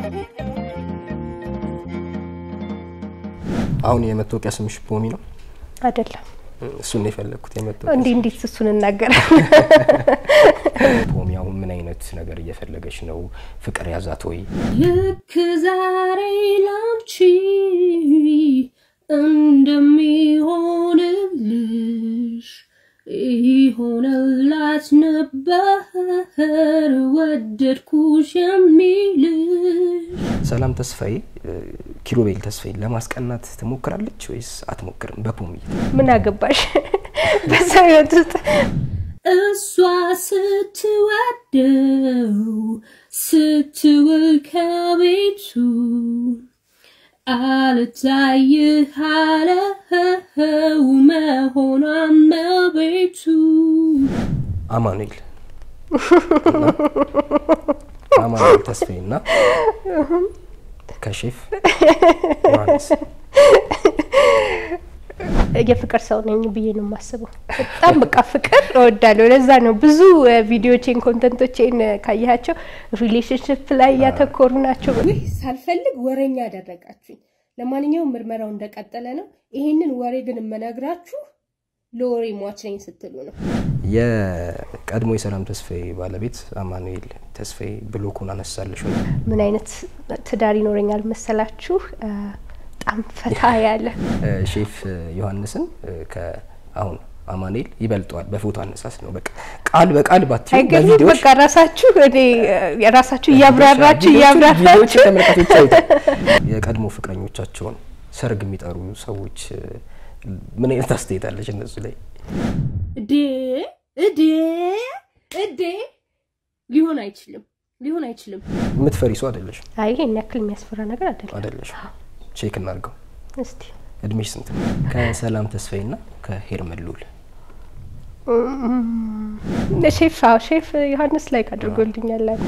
አሁን የመታወቂያ ስምሽ ፖሚ ነው? አይደለም። እሱን ነው የፈለግኩት። የመታወቂያ እንዲህ እንዴት እሱን እናገራለን? ፖሚ አሁን ምን አይነት ነገር እየፈለገች ነው? ፍቅር ያዛት ወይ? ልክ ዛሬ ላንቺ እንደሚሆንልሽ ይሆነላት ነበር ወደድኩሽ የሚልሽ ሰላም ተስፋዬ ኪሩቤል ተስፋዬ ለማስቀናት ትሞክራለች ወይስ አትሞክርም? በፖሚ ምን አገባሽ በሰው ህይወት ውስጥ እሷ ስትወደው ስትውል ከቤቱ አልታይህ አለው መሆኗን መቤቱ አማኑኤል እና አማኑኤል ተስፋዬ እና ከሼፍ ዮሐንስ የፍቅር ሰው ነኝ ብዬ ነው የማስበው። በጣም በቃ ፍቅር እወዳለሁ። ለዛ ነው ብዙ ቪዲዮቼን ኮንተንቶቼን ካያቸው ሪሌሽንሽፕ ላይ እያተኮሩ ናቸው። ውይ ሳልፈልግ ወሬኛ አደረጋችሁኝ። ለማንኛውም ምርመራው እንደቀጠለ ነው። ይሄንን ወሬ ግን የምነግራችሁ ለወሬ ሟች ነኝ ስትሉ ነው። የቀድሞ የሰላም ተስፋዬ ባለቤት አማኑኤል ተስፋዬ ብሎኩን አነሳለሽ ወይ? ምን አይነት ትዳር ይኖረኛል መሰላችሁ? በጣም ፈታ ያለ ሼፍ ዮሐንስን ከአሁን አማኑኤል ይበልጠዋል በፎቶ አነሳስ ነው። በቃ ቃል በቃል ባትዩ አይገርምም? በቪዲዮዎች በቃ ራሳችሁ እኔ ራሳችሁ እያብራራችሁ እያብራራችሁ ተመልካቾች ያዩታል። የቀድሞ ፍቅረኞቻቸውን ሰርግ የሚጠሩ ሰዎች ምን አይነት አስተያየት አለች እነሱ ላይ? እዴ እዴ እዴ ሊሆን አይችልም፣ ሊሆን አይችልም። የምትፈሪ ሰው አይደለሽ አይ ይሄን ያክል የሚያስፈራ ነገር አይደለም። አይደለሽ? ቼክ እናድርገው። እስቲ እድሜሽ ስንት ነው? ከሰላም ተስፋዬና ከሄርመን ሉል ሼፍ አዎ ሼፍ ዮሐንስ ላይክ አድርጎልኛል አለ።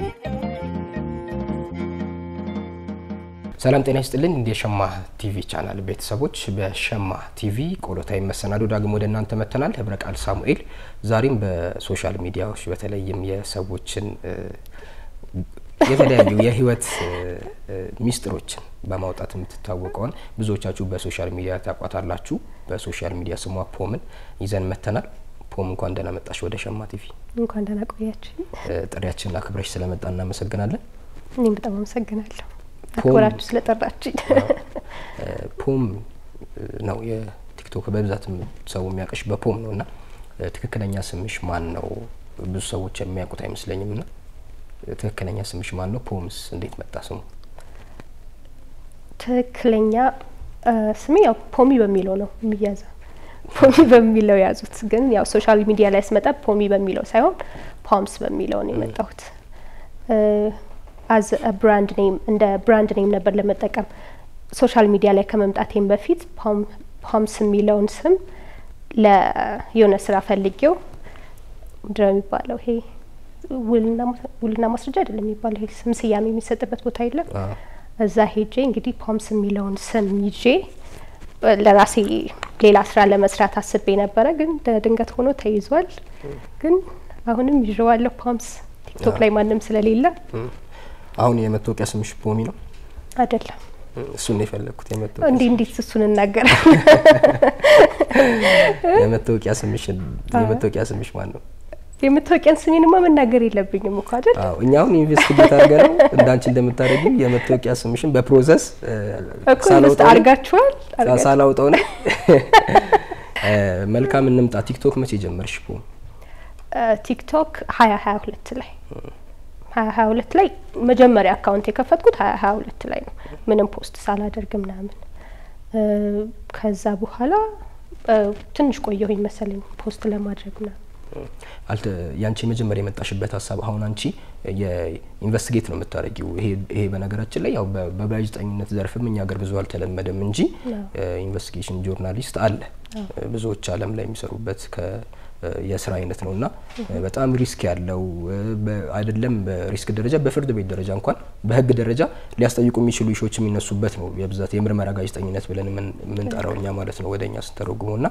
ሰላም ጤና ይስጥልን። እንደ ሸማ ቲቪ ቻናል ቤተሰቦች በሸማ ቲቪ ቆሎታዊ መሰናዶ ዳግም ወደ እናንተ መጥተናል። ህብረ ቃል ሳሙኤል ዛሬም በሶሻል ሚዲያዎች በተለይም የሰዎችን እ፣ የተለያዩ የህይወት እ፣ እ፣ ሚስጥሮችን በማውጣት የምትታወቀውን ብዙዎቻችሁ በሶሻል ሚዲያ ታቋታላችሁ። በሶሻል ሚዲያ ስሟ ፖምን ይዘን መጥተናል። ፖም እንኳን ደህና መጣሽ ወደ ሸማ ቲቪ። እንኳን ደህና ቆያችሁ። እ፣ ጥሪያችንን አክብረሽ ስለመጣ እናመሰግናለን። እኔም በጣም አመሰግናለሁ አክብራችሁ ስለጠራችኝ። ፖም ነው የቲክቶክ በብዛት ሰው የሚያውቅሽ በፖም ነው እና ትክክለኛ ስምሽ ማን ነው? ብዙ ሰዎች የሚያውቁት አይመስለኝም። እና ትክክለኛ ስምሽ ማን ነው? ፖምስ እንዴት መጣ ስሙ? ትክክለኛ እ፣ ስሜ ያው ፖሚ በሚለው ነው የሚያዘው። ፖሚ በሚለው ያዙት። ግን ያው ሶሻል ሚዲያ ላይ ስመጣ ፖሚ በሚለው ሳይሆን ፖምስ በሚለው ነው የመጣሁት። አዝ ብራንድ ኔም እንደ ብራንድ ኔም ነበር ለመጠቀም ሶሻል ሚዲያ ላይ ከመምጣቴም በፊት ፖምስ የሚለውን ስም ለየሆነ ስራ ፈልጌው ምንድን ነው የሚባለው ይሄ ውልና ማ- ውልና ማስረጃ አይደለም የሚባለው ይሄ ስም ስያሜ የሚሰጥበት ቦታ የለም። አዎ። እዛ ሄጄ እንግዲህ ፖምስ የሚለውን ስም ይዤ እ፣ ለራሴ ሌላ ስራ ለመስራት አስቤ ነበረ፣ ግን ድንገት ሆኖ ተይዟል። ግን አሁንም ይዤዋለሁ ፖምስ ቲክቶክ ላይ ማንም ስለሌለ አሁን የመታወቂያ ስምሽ ፖሚ ነው? አይደለም። እሱን ነው የፈለግኩት። የመታወቂያ እንዲህ እንዴት እሱን እናገራለን? የመታወቂያ ስምሽ የመታወቂያ ስምሽ ማን ነው? የመታወቂያን ስሜንማ መናገር የለብኝም እኮ አይደል? አዎ እኛ አሁን ኢንቨስቲጌት አድርገን ነው እንዳንቺ እንደምታደርጊው የመታወቂያ ስምሽን በፕሮሰስ እ፣ እኮ ኢንቨስት ሳላውጣው ነው አድርጋችኋል? አድርጋችኋል። ሳላውጣው ነው። እ፣ መልካም እንምጣ። ቲክቶክ መቼ ጀመርሽ ፖም? እ፣ ቲክቶክ ሀያ ሀያ ሁለት ላይ ሀያ ሀያ ሁለት ላይ መጀመሪያ አካውንት የከፈትኩት ሀያ ሀያ ሁለት ላይ ነው ምንም ፖስት ሳላደርግ ምናምን እ፣ ከዛ በኋላ እ፣ ትንሽ ቆየሁኝ መሰለኝ ፖስት ለማድረግ ምናምን አልተ ያንቺ የመጀመሪያ የመጣሽበት ሀሳብ አሁን አንቺ የኢንቨስቲጌት ነው የምታደርጊው። ይሄ ይሄ በነገራችን ላይ ያው በ- በጋዜጠኝነት ዘርፍም እኛ ሀገር ብዙ አልተለመደም እንጂ ኢንቨስቲጌሽን ጆርናሊስት አለ ብዙዎች ዓለም ላይ የሚሰሩበት ከ የስራ አይነት ነው እና በጣም ሪስክ ያለው በ- አይደለም በሪስክ ደረጃ በፍርድ ቤት ደረጃ እንኳን በህግ ደረጃ ሊያስጠይቁ የሚችሉ ኢሾች የሚነሱበት ነው የብዛት የምርመራ ጋዜጠኝነት ብለን የምን- የምንጠራው እኛ ማለት ነው ወደ እኛ ስተረጉመው እና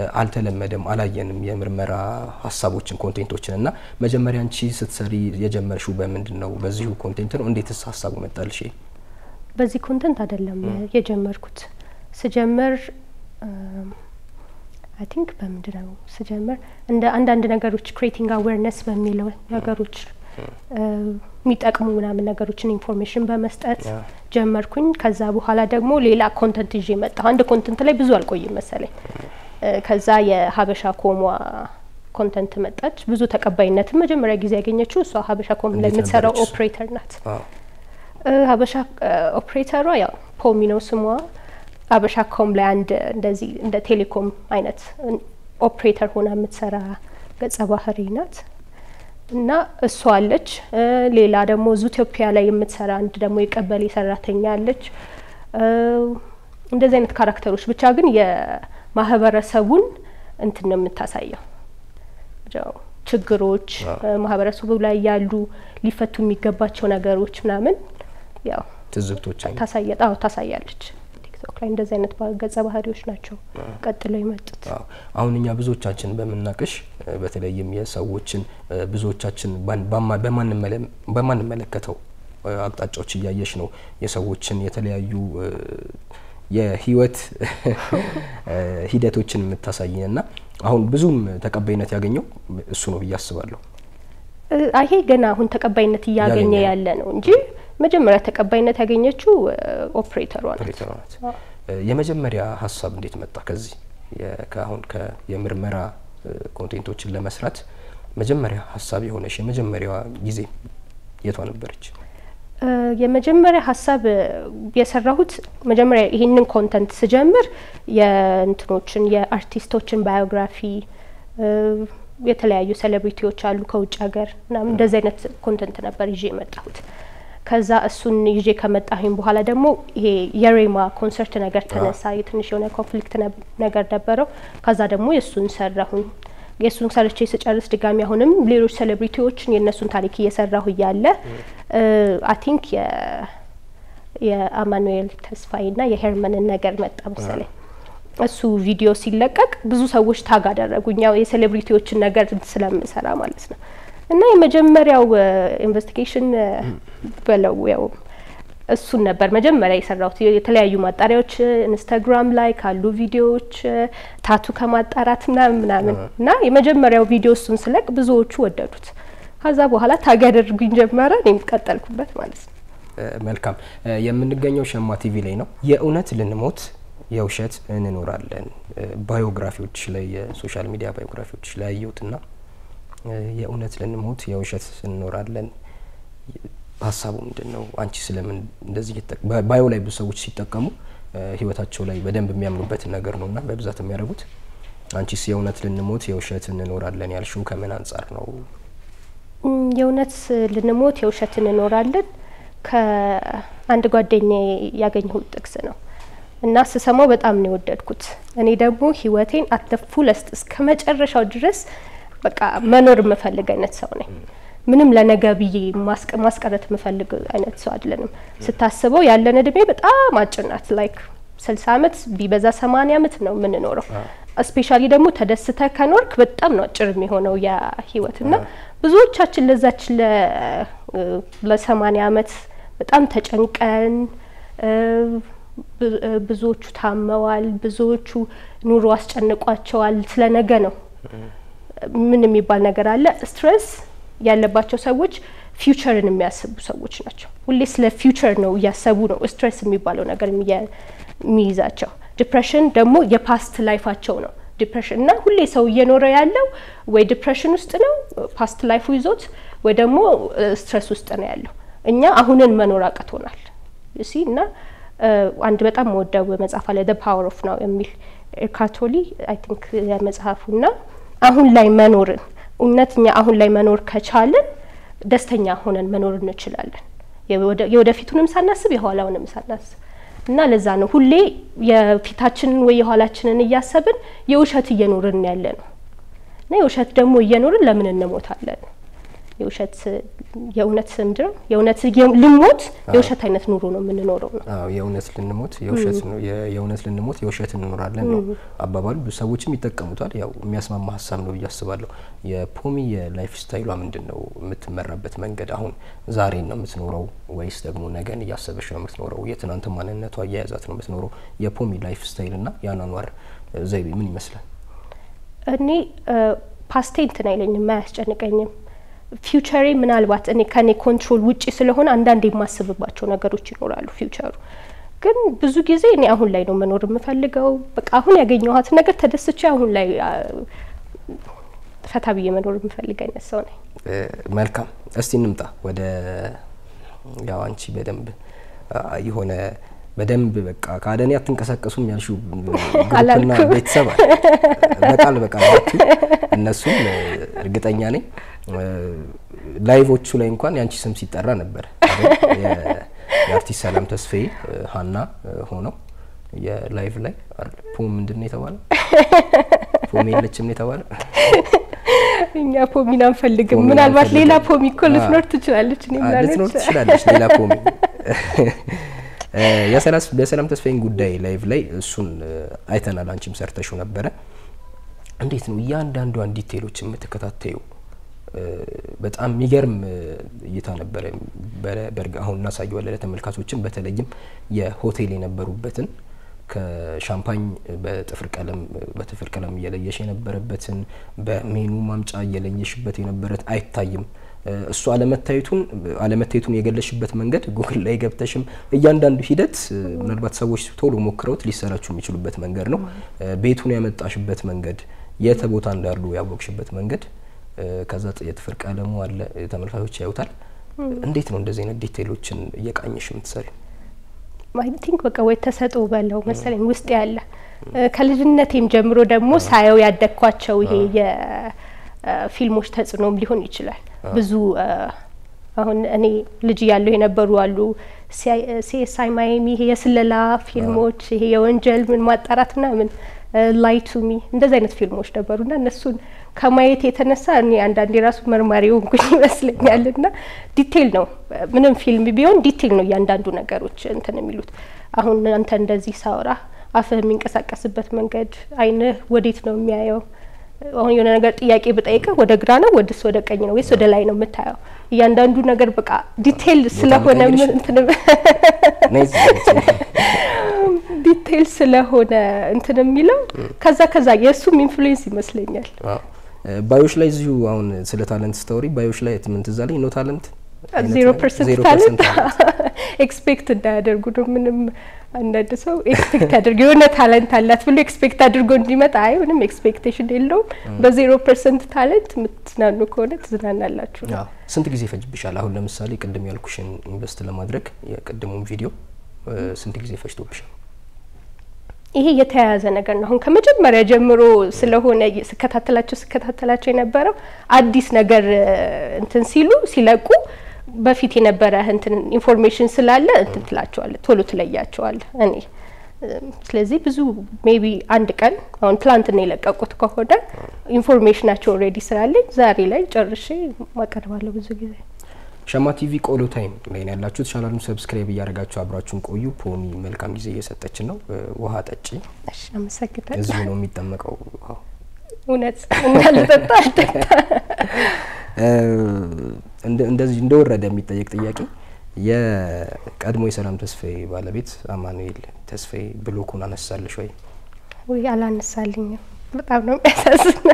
አልተለመደም፣ አላየንም የምርመራ ሀሳቦችን ኮንቴንቶችን እና መጀመሪያ አንቺ ስትሰሪ የጀመርሽ የጀመርሽው በምንድን ነው? በዚሁ ኮንቴንት ነው? እንዴትስ ሀሳቡ መጣልሽ? በዚህ ኮንተንት አይደለም የጀመርኩት። ስጀምር አይ ቲንክ በምንድን ነው ስጀምር እንደ አንዳንድ ነገሮች ክሬቲንግ አዌርነስ በሚለው ነገሮች የሚጠቅሙ ምናምን ነገሮችን ኢንፎርሜሽን በመስጠት ያ። ጀመርኩኝ። ከዛ በኋላ ደግሞ ሌላ ኮንተንት ይዤ መጣሁ። አንድ ኮንተንት ላይ ብዙ አልቆይም መሰለኝ። እ፣ ከዛ የሀበሻ ኮሟ ኮንተንት መጣች። ብዙ ተቀባይነትን መጀመሪያ ጊዜ ያገኘችው እሷ ሀበሻ ኮም ላይ እንዴት የምትሰራው ነበረች እሷ? ኦፕሬተር ናት። አዎ እ፣ ሀበሻ ኦፕሬተሯ ያው ፖሚ ነው ስሟ። ሀበሻ ኮም ላይ አንድ እንደዚህ እንደ ቴሌኮም አይነት ኦፕሬተር ሆና የምትሰራ ገጸ ባህሪ ናት እና እሷ አለች። እ፣ ሌላ ደግሞ ዙኢትዮጵያ ላይ የምትሰራ አንድ ደግሞ የቀበሌ ሰራተኛ አለች። እ፣ እንደዚህ አይነት ካራክተሮች ብቻ ግን የማህበረሰቡን እንትን ነው የምታሳየው ያው ችግሮች አዎ። እ፣ ማህበረሰቡ ላይ ያሉ ሊፈቱ የሚገባቸው ነገሮች ምናምን ያው ትዝብቶች አይነት ታሳየ አዎ ታሳያለች። ቲክቶክ ላይ እንደዚህ አይነት ባ- ገጸ ባህሪዎች ናቸው ቀጥለው የመጡት። አዎ። አሁን እኛ ብዙዎቻችን በምናቅሽ እ፣ በተለይም የሰዎችን እ፣ ብዙዎቻችን ባን- ባማ- በማንመለ- በማንመለከተው እ፣ አቅጣጫዎች እያየሽ ነው የሰዎችን የተለያዩ እ፣ የህይወት እ፣ ሂደቶችን የምታሳይን እና አሁን ብዙም ተቀባይነት ያገኘው እሱ ነው ብዬ አስባለሁ። እ፣ ይሄ ገና አሁን ተቀባይነት እያገኘ እያገኘ ነው። ያለ ነው እንጂ መጀመሪያ ተቀባይነት ያገኘችው እ፣ ኦፕሬተሯ ናት። ኦፕሬተሯ ናት። አዎ። እ፣ የመጀመሪያ ሀሳብ እንዴት መጣ? ከዚህ የ- ከአሁን ከ- የምርመራ እ፣ ኮንቴንቶችን ለመስራት መጀመሪያ ሀሳብ የሆነሽ የመጀመሪያዋ ጊዜ የቷ ነበረች? እ፣ የመጀመሪያ ሀሳብ እ፣ የሰራሁት መጀመሪያ ይህንን ኮንተንት ስጀምር የእንትኖችን የአርቲስቶችን ባዮግራፊ እ፣ የተለያዩ ሴሌብሪቲዎች አሉ ከውጭ ሀገር ምናምን እንደዚህ አይነት ኮንተንት ነበር ይዤ የመጣሁት። ከዛ እሱን ይዤ ከመጣሁኝ በኋላ ደግሞ ይሄ የሬማ ኮንሰርት ነገር ተነሳ። የትንሽ የሆነ ኮንፍሊክት ነብ- ነገር ነበረው። ከዛ ደግሞ የእሱን ሰራሁኝ። የእሱን ሰርቼ ስጨርስ ድጋሚ አሁንም ሌሎች ሴሌብሪቲዎችን የእነሱን ታሪክ እየሰራሁ እያለ አይ ቲንክ የአማኑኤል ተስፋዬና የሄርመንን ነገር መጣ መሰለኝ። እሱ ቪዲዮ ሲለቀቅ ብዙ ሰዎች ታግ አደረጉኝ፣ ያው የሴሌብሪቲዎችን ነገር ስለምሰራ ማለት ነው። እና የመጀመሪያው ኢንቨስቲጌሽን በለው ያው እሱን ነበር መጀመሪያ የሰራሁት። የተለያዩ ማጣሪያዎች ኢንስታግራም ላይ ካሉ ቪዲዮዎች ታቱ ከማጣራት ምናምን ምናምን እና የመጀመሪያው ቪዲዮ እሱን ስለቅ ብዙዎቹ ወደዱት። ከዛ በኋላ ታግ ያደርጉኝ ጀመረ፣ እኔም ቀጠልኩበት ማለት ነው። እ፣ መልካም እ፣ የምንገኘው ሸማ ቲቪ ላይ ነው። የእውነት ልንሞት የውሸት እንኖራለን እ፣ ባዮግራፊዎች ላይ የሶሻል ሚዲያ ባዮግራፊዎች ላይ ያየሁትና እ፣ የእውነት ልንሞት የውሸት እንኖራለን ሀሳቡ ምንድን ነው? አንቺ ስለምን እንደዚህ እየተጠ- በባዮ ላይ ብዙ ሰዎች ሲጠቀሙ እ፣ ህይወታቸው ላይ በደንብ የሚያምኑበትን ነገር ነው እና በብዛት የሚያደርጉት አንቺስ የእውነት ልንሞት የውሸት እንኖራለን ያልሽው ከምን አንጻር ነው? እም፣ የእውነት ልንሞት የውሸት እንኖራለን ከአንድ ጓደኛዬ ያገኘሁት ጥቅስ ነው እና ስሰማው በጣም ነው የወደድኩት። እኔ ደግሞ ህይወቴን አት ዘ ፉለስት እስከ መጨረሻው ድረስ በቃ መኖር የምፈልግ አይነት ሰው ነኝ። ምንም ለነገ ብዬ ማስቀ- ማስቀረት የምፈልግ አይነት ሰው አይደለንም። ስታስበው ያለን እድሜ በጣም አጭር ናት። ላይክ ስልሳ አመት ቢበዛ ሰማንያ አመት ነው የምንኖረው። ስፔሻሊ ደግሞ ተደስተ ከኖርክ በጣም ነው አጭር የሚሆነው ያ ህይወት እና ብዙዎቻችን ለዛች ለ- ለሰማንያ አመት በጣም ተጨንቀን እ፣ ብ- እ፣ ብዙዎቹ ታመዋል፣ ብዙዎቹ ኑሮ አስጨንቋቸዋል። ስለ ነገ ነው ምን የሚባል ነገር አለ። ስትሬስ ያለባቸው ሰዎች ፊውቸርን የሚያስቡ ሰዎች ናቸው። ሁሌ ስለ ፊውቸር ነው እያሰቡ ነው ስትሬስ የሚባለው ነገር የሚያ- የሚይዛቸው። ዲፕሬሽን ደግሞ የፓስት ላይፋቸው ነው። ዲፕሬሽን እና ሁሌ ሰው እየኖረ ያለው ወይ ዲፕሬሽን ውስጥ ነው ፓስት ላይፉ ይዞት፣ ወይ ደግሞ ስትሬስ ውስጥ ነው ያለው። እኛ አሁንን መኖር አቅቶናል ሲ እና እ፣ አንድ በጣም መወደው መጽሐፍ አለ ደ ፓወር ኦፍ ናው የሚል ኤርካቶሊ አይ ቲንክ መጽሐፉ እና አሁን ላይ መኖርን እውነት እኛ አሁን ላይ መኖር ከቻልን ደስተኛ ሆነን መኖር እንችላለን። የወደ- የወደፊቱንም ሳናስብ የኋላውንም ሳናስብ እና ለዛ ነው ሁሌ የፊታችንን ወይ የኋላችንን እያሰብን የውሸት እየኖርን ያለ ነው እና የውሸት ደግሞ እየኖርን ለምን እንሞታለን? የውሸት የእውነት ምንድን ነው የእውነት የ- ልሞት የውሸት አይነት ኑሮ ነው የምንኖረው ነው። አዎ የእውነት ልንሞት የውሸት ነው የ- የእውነት ልንሞት የውሸት እንኖራለን ነው አባባሉ። ብዙ ሰዎችም ይጠቀሙታል። ያው የሚያስማማ ሀሳብ ነው ብዬ አስባለሁ። የፖሚ የላይፍ ስታይሏ ምንድን ነው? የምትመራበት መንገድ አሁን ዛሬን ነው የምትኖረው ወይስ ደግሞ ነገን እያሰበች ነው የምትኖረው? የትናንት ማንነቷ እያያዛት ነው የምትኖረው? የፖሚ ላይፍ ስታይል እና የአኗኗር ዘይቤ ምን ይመስላል? እኔ ፓስቴ እንትን አይለኝም አያስጨንቀኝም። ፊውቸሬ ምናልባት እኔ ከኔ ኮንትሮል ውጪ ስለሆነ አንዳንድ የማስብባቸው ነገሮች ይኖራሉ። ፊውቸሩ ግን ብዙ ጊዜ እኔ አሁን ላይ ነው መኖር የምፈልገው። በቃ አሁን ያገኘኋት ነገር ተደስቼ አሁን ላይ አ፣ ፈታ ብዬ መኖር የምፈልግ አይነት ሰው ነኝ። እ፣ መልካም እስቲ እንምጣ ወደ ያው አንቺ በደንብ አ፣ የሆነ በደንብ በቃ ከአደኔ አትንቀሳቀሱም ያልሽው ግሩፕና አላልኩም። ቤተሰብ አለ። በቃል በቃል ባትዪ እነሱም እ፣ እርግጠኛ ነኝ እ፣ ላይቮቹ ላይ እንኳን የአንቺ ስም ሲጠራ ነበር አይደል? የ- የአርቲስት ሰላም ተስፋዬ እ፣ ሀና እ፣ ሆነው የላይቭ ላይ አይደል? ፖም ምንድን ነው የተባለው? ፖም የለችም ነው የተባለው? እኛ ፖሚን አንፈልግም። ፖሚን ምናልባት ሌላ አንፈልግም። ፖሚ እኮ ልትኖር አ- ትችላለች። እኔ አ- ምናምን ልትኖር ትችላለች ሌላ ፖሚ እ፣ የሰላስ- የሰላም ተስፋዬን ጉዳይ ላይቭ ላይ እሱን እ፣ አይተናል። አንቺም ሰርተሽው ነበረ። እንዴት ነው እያንዳንዷን ዲቴሎች የምትከታተዩ? እ፣ በጣም የሚገርም እ፣ እይታ ነበረ። በ- በእርግጥ አሁን እናሳየዋለን ለተመልካቾችም፣ በተለይም የሆቴል የነበሩበትን ከሻምፓኝ በጥፍር ቀለም በጥፍር ቀለም እየለየሽ የነበረበትን በሜኑ ማምጫ እየለየሽበት የነበረት አይታይም። እ፣ እሱ አለመታየቱን አለመታየቱን የገለሽበት መንገድ ጉግል ላይ ገብተሽም እያንዳንዱ ሂደት እ፣ ምናልባት ሰዎች ቶሎ ሞክረውት ሊሰራችሁ የሚችሉበት መንገድ ነው። እ፣ ቤቱን ያመጣሽበት መንገድ፣ የት ቦታ እንዳሉ ያወቅሽበት መንገድ እ፣ ከዛ ጥ- የጥፍር ቀለሙ አለ እ፣ ተመልካቾች ያዩታል። እንዴት ነው እንደዚህ አይነት ዲቴይሎችን እየቃኘሽ የምትሰሪ? አይ ቲንክ በቃ ወይ ተሰጥኦ በለው መሰለኝ ውስጥ ያለ እ፣ ከልጅነቴም ጀምሮ ደግሞ ሳየው ያደግኳቸው ይሄ የፊልሞች ተጽዕኖም ሊሆን ይችላል። ብዙ እ፣ አሁን እኔ ልጅ እያለሁ የነበሩ አሉ ሲኤስአይ ማያሚ ይሄ የስለላ ፊልሞች ይሄ የወንጀል ምን ማጣራት ምናምን ላይ ቱ ሚ እንደዚህ አይነት ፊልሞች ነበሩና እነሱን ከማየት የተነሳ እኔ አንዳንዴ ራሱ መርማሪ ሆንኩኝ ይመስለኛል። እና ዲቴይል ነው ምንም ፊልም ቢሆን ዲቴይል ነው እያንዳንዱ ነገሮች እንትን የሚሉት። አሁን አንተ እንደዚህ ሳውራ አፍህ የሚንቀሳቀስበት መንገድ፣ አይንህ ወዴት ነው የሚያየው? አሁን የሆነ ነገር ጥያቄ ብጠይቅህ ወደ ግራ ነው ወደስ ወደ ቀኝ ነው ወይስ ወደ ላይ ነው የምታየው? እያንዳንዱ ነገር በቃ ዲቴይል ስለሆነ ቀይርሽ? ምን እንትን ነይ እዚህ ጋር ዲቴይል ስለሆነ እንትን የሚለው ከዛ ከዛ የእሱም ኢንፍሉዌንስ ይመስለኛል። አዎ። እ፣ ባዮች ላይ እዚሁ አሁን ስለ ታለንት ስታወሪ ባዮች ላይ ምን ትዝ አለኝ ኖ ታለንት አይነት ዜሮ ነገር? ፐርሰንት ዜሮ ታለንት ፐርሰንት ኤክስፔክት እንዳያደርጉ ነው። ምንም አንዳንድ ሰው ኤክስፔክት ያደርግ የሆነ ታለንት አላት ብሎ ኤክስፔክት አድርጎ እንዲመጣ አይ ምንም ኤክስፔክቴሽን የለውም። በዜሮ ፐርሰንት ታለንት የምትዝናኑ ከሆነ ትዝናናላችሁ ነው። አዎ። ስንት ጊዜ ፈጅብሻል? አሁን ለምሳሌ ቅድም ያልኩሽን ኢንቨስት ለማድረግ የቅድሙን ቪዲዮ እ፣ ስንት ጊዜ ፈጅቶብሻል? ይሄ የተያያዘ ነገር ነው። አሁን ከመጀመሪያ ጀምሮ ስለሆነ ስከታተላቸው ስከታተላቸው የነበረው አዲስ ነገር እ፣ እንትን ሲሉ ሲለቁ በፊት የነበረ እንትን ኢንፎርሜሽን ስላለ እንትን ትላቸዋለ ቶሎ ትለያቸዋለ እኔ እ፣ ስለዚህ ብዙ ሜቢ አንድ ቀን አሁን ትላንትና የለቀቁት ከሆነ ኢንፎርሜሽናቸው ኦልሬዲ ስላለኝ ዛሬ ላይ ጨርሼ ማቀርባለሁ ብዙ ጊዜ ሸማ ቲቪ ቆሎ ታይም ላይ ነው ያላችሁት። ቻናሉን ሰብስክራይብ እያደረጋችሁ አብራችሁን ቆዩ። ፖሚ መልካም ጊዜ እየሰጠችን ነው። እ፣ ውሃ ጠጪ። እሺ አመሰግናለሁ እዚሁ ነው የሚጠመቀው ውሃው። እውነት እንዳልጠጣ አልጠጣ እ፣ እንደ- እንደዚህ እንደወረደ የሚጠየቅ ጥያቄ የቀድሞ የሰላም ተስፋዬ ባለቤት አማኑኤል ተስፋዬ ብሎኩን አነሳልሽ ወይ? ውይ አላነሳልኝም። በጣም ነው የሚያሳዝን።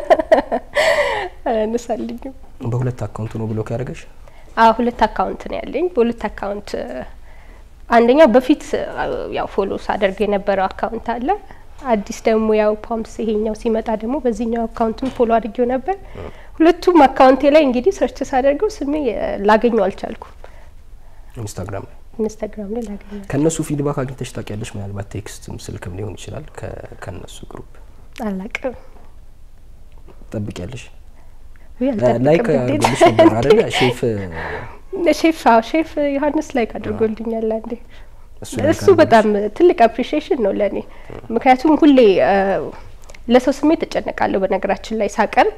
አላነሳልኝም። በሁለት አካውንት ነው ብሎክ ያደረገሽ? አዎ ሁለት አካውንት ነው ያለኝ። በሁለት አካውንት እ፣ አንደኛው በፊት እ፣ ያው ፎሎ ሳደርግ የነበረው አካውንት አለ። አዲስ ደግሞ ያው ፓምፕስ ይሄኛው ሲመጣ ደግሞ በዚህኛው አካውንትም ፎሎ አድርጌው ነበር። ሁለቱም አካውንቴ ላይ እንግዲህ ሰርች ሳደርገው ስሜ እ፣ ላገኘው አልቻልኩም። ኢንስታግራም ላይ ኢንስታግራም ላይ ላገኘው ከእነሱ ፊድባክ አግኝተሽ ታውቂያለሽ? ምናልባት ቴክስትም ስልክም ሊሆን ይችላል። ከ- ከእነሱ ግሩፕ አላቅም። ጠብቂያለሽ? ውይ አልጠብቅም ላይክ እንዴት? አድርጎልሽ ነበር አይደለ? ሼፍ ሼፍ አዎ ሼፍ ዮሐንስ ላይክ አድርጎልኛል አንዴ። እሱ ላይክ እሱ በጣም ትልቅ አፕሪሺዬሽን ነው ለእኔ። ምክንያቱም ሁሌ እ፣ ለሰው ስሜት እጨነቃለሁ። በነገራችን ላይ ሳቀርብ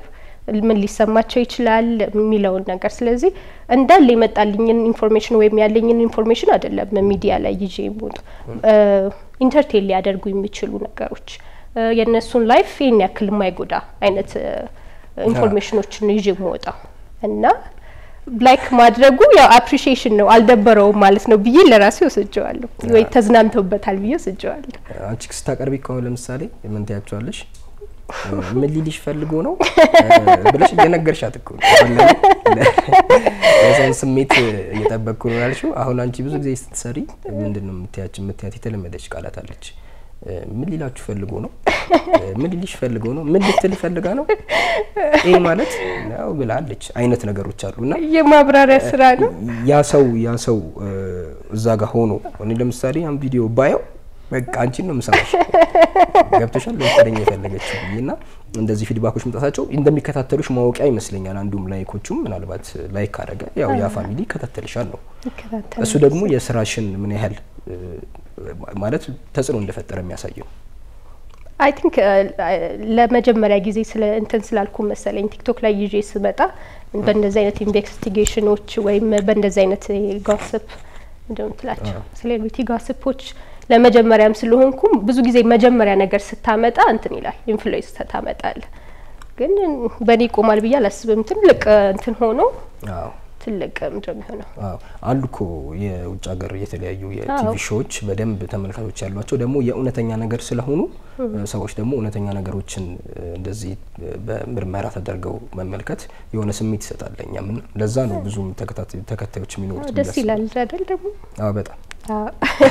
ምን ሊሰማቸው ይችላል የሚለውን ነገር። ስለዚህ እንዳለ የመጣልኝን ኢንፎርሜሽን ወይም ያለኝን ኢንፎርሜሽን አይደለም ሚዲያ ላይ ይዤ የምወጡ ኢንተርቴን ሊያደርጉ የሚችሉ ነገሮች እ፣ የእነሱን ላይፍ ይህን ያክል የማይጎዳ አይነት እ፣ ኢንፎርሜሽኖችን ነው ይዤ የምወጣው እና ላይክ ማድረጉ ያው አፕሪሺዬሽን ነው አልደበረውም ማለት ነው ብዬ ለራሴ ወስጀዋለሁ፣ ወይ ተዝናንተውበታል ብዬ ወስጀዋለሁ። አንቺ ስታቀርቢ ከሆነ ለምሳሌ ምን ትያቸዋለሽ? ምን ሊልሽ ፈልጎ ነው ብለሽ እየነገርሻት እኮ ነው። አሁን ለምን የሰውን ስሜት እየጠበቅኩ ነው ያልሽው። አሁን አንቺ ብዙ ጊዜ ስትሰሪ ምንድን ነው የምትያች የምትያት የተለመደች ቃላት አለች። ምን ሊላችሁ ፈልጎ ነው? ምን ሊልሽ ፈልጎ ነው? ምን ልትል ፈልጋ ነው? ይህ ማለት ያው ብላለች አይነት ነገሮች አሉ እና የማብራሪያ ስራ ነው። ያ ሰው ያ ሰው እዛ ጋር ሆኖ እኔ ለምሳሌ ያን ቪዲዮ ባየው በቃ አንቺን ነው የምሰማሽ። ገብቶሻል ለምሳሌኝ የፈለገችው እና እንደዚህ ፊድባኮች መምጣታቸው እንደሚከታተሉሽ ማወቂያ ይመስለኛል። አንዱም ላይኮቹም ምናልባት ላይክ ካደረገ ያው ያ ፋሚሊ ይከታተልሻል ነው። ይከታተላል። እሱ ደግሞ የስራሽን ምን ያህል እ፣ ማለት ተጽዕኖ እንደፈጠረ የሚያሳይ ነው። አይ ቲንክ ለመጀመሪያ ጊዜ ስለ እንትን ስላልኩ መሰለኝ ቲክቶክ ላይ ይዤ ስመጣ በእንደዚህ አይነት ኢንቨስቲጌሽኖች ወይም በእንደዚህ አይነት ጋስፕ እንደምን ትላቸው ሴሌብሪቲ ጋስፖች ለመጀመሪያም ስለሆንኩም ብዙ ጊዜ መጀመሪያ ነገር ስታመጣ እንትን ይላል ኢንፍሉዌንስ ታመጣል። ግን በእኔ ይቆማል ብዬ አላስብም። ትልቅ እንትን ሆኖ አዎ ትልቅ ምንድን ነው የሚሆነው? አዎ አሉ እኮ የውጭ ሀገር የተለያዩ የቲቪ አዎ። ሾዎች በደንብ ተመልካቾች ያሏቸው ደግሞ የእውነተኛ ነገር ስለሆኑ ሰዎች ደግሞ እውነተኛ ነገሮችን እ፣ እንደዚህ እ፣ በምርመራ ተደርገው መመልከት የሆነ ስሜት ይሰጣል ለእኛም እና ለዛ ነው ብዙም ተከታታይ ተከታዮች የሚኖሩት ብዬ ደስ ይላል አስባለሁ። አይደል ደግሞ አዎ በጣም አዎ።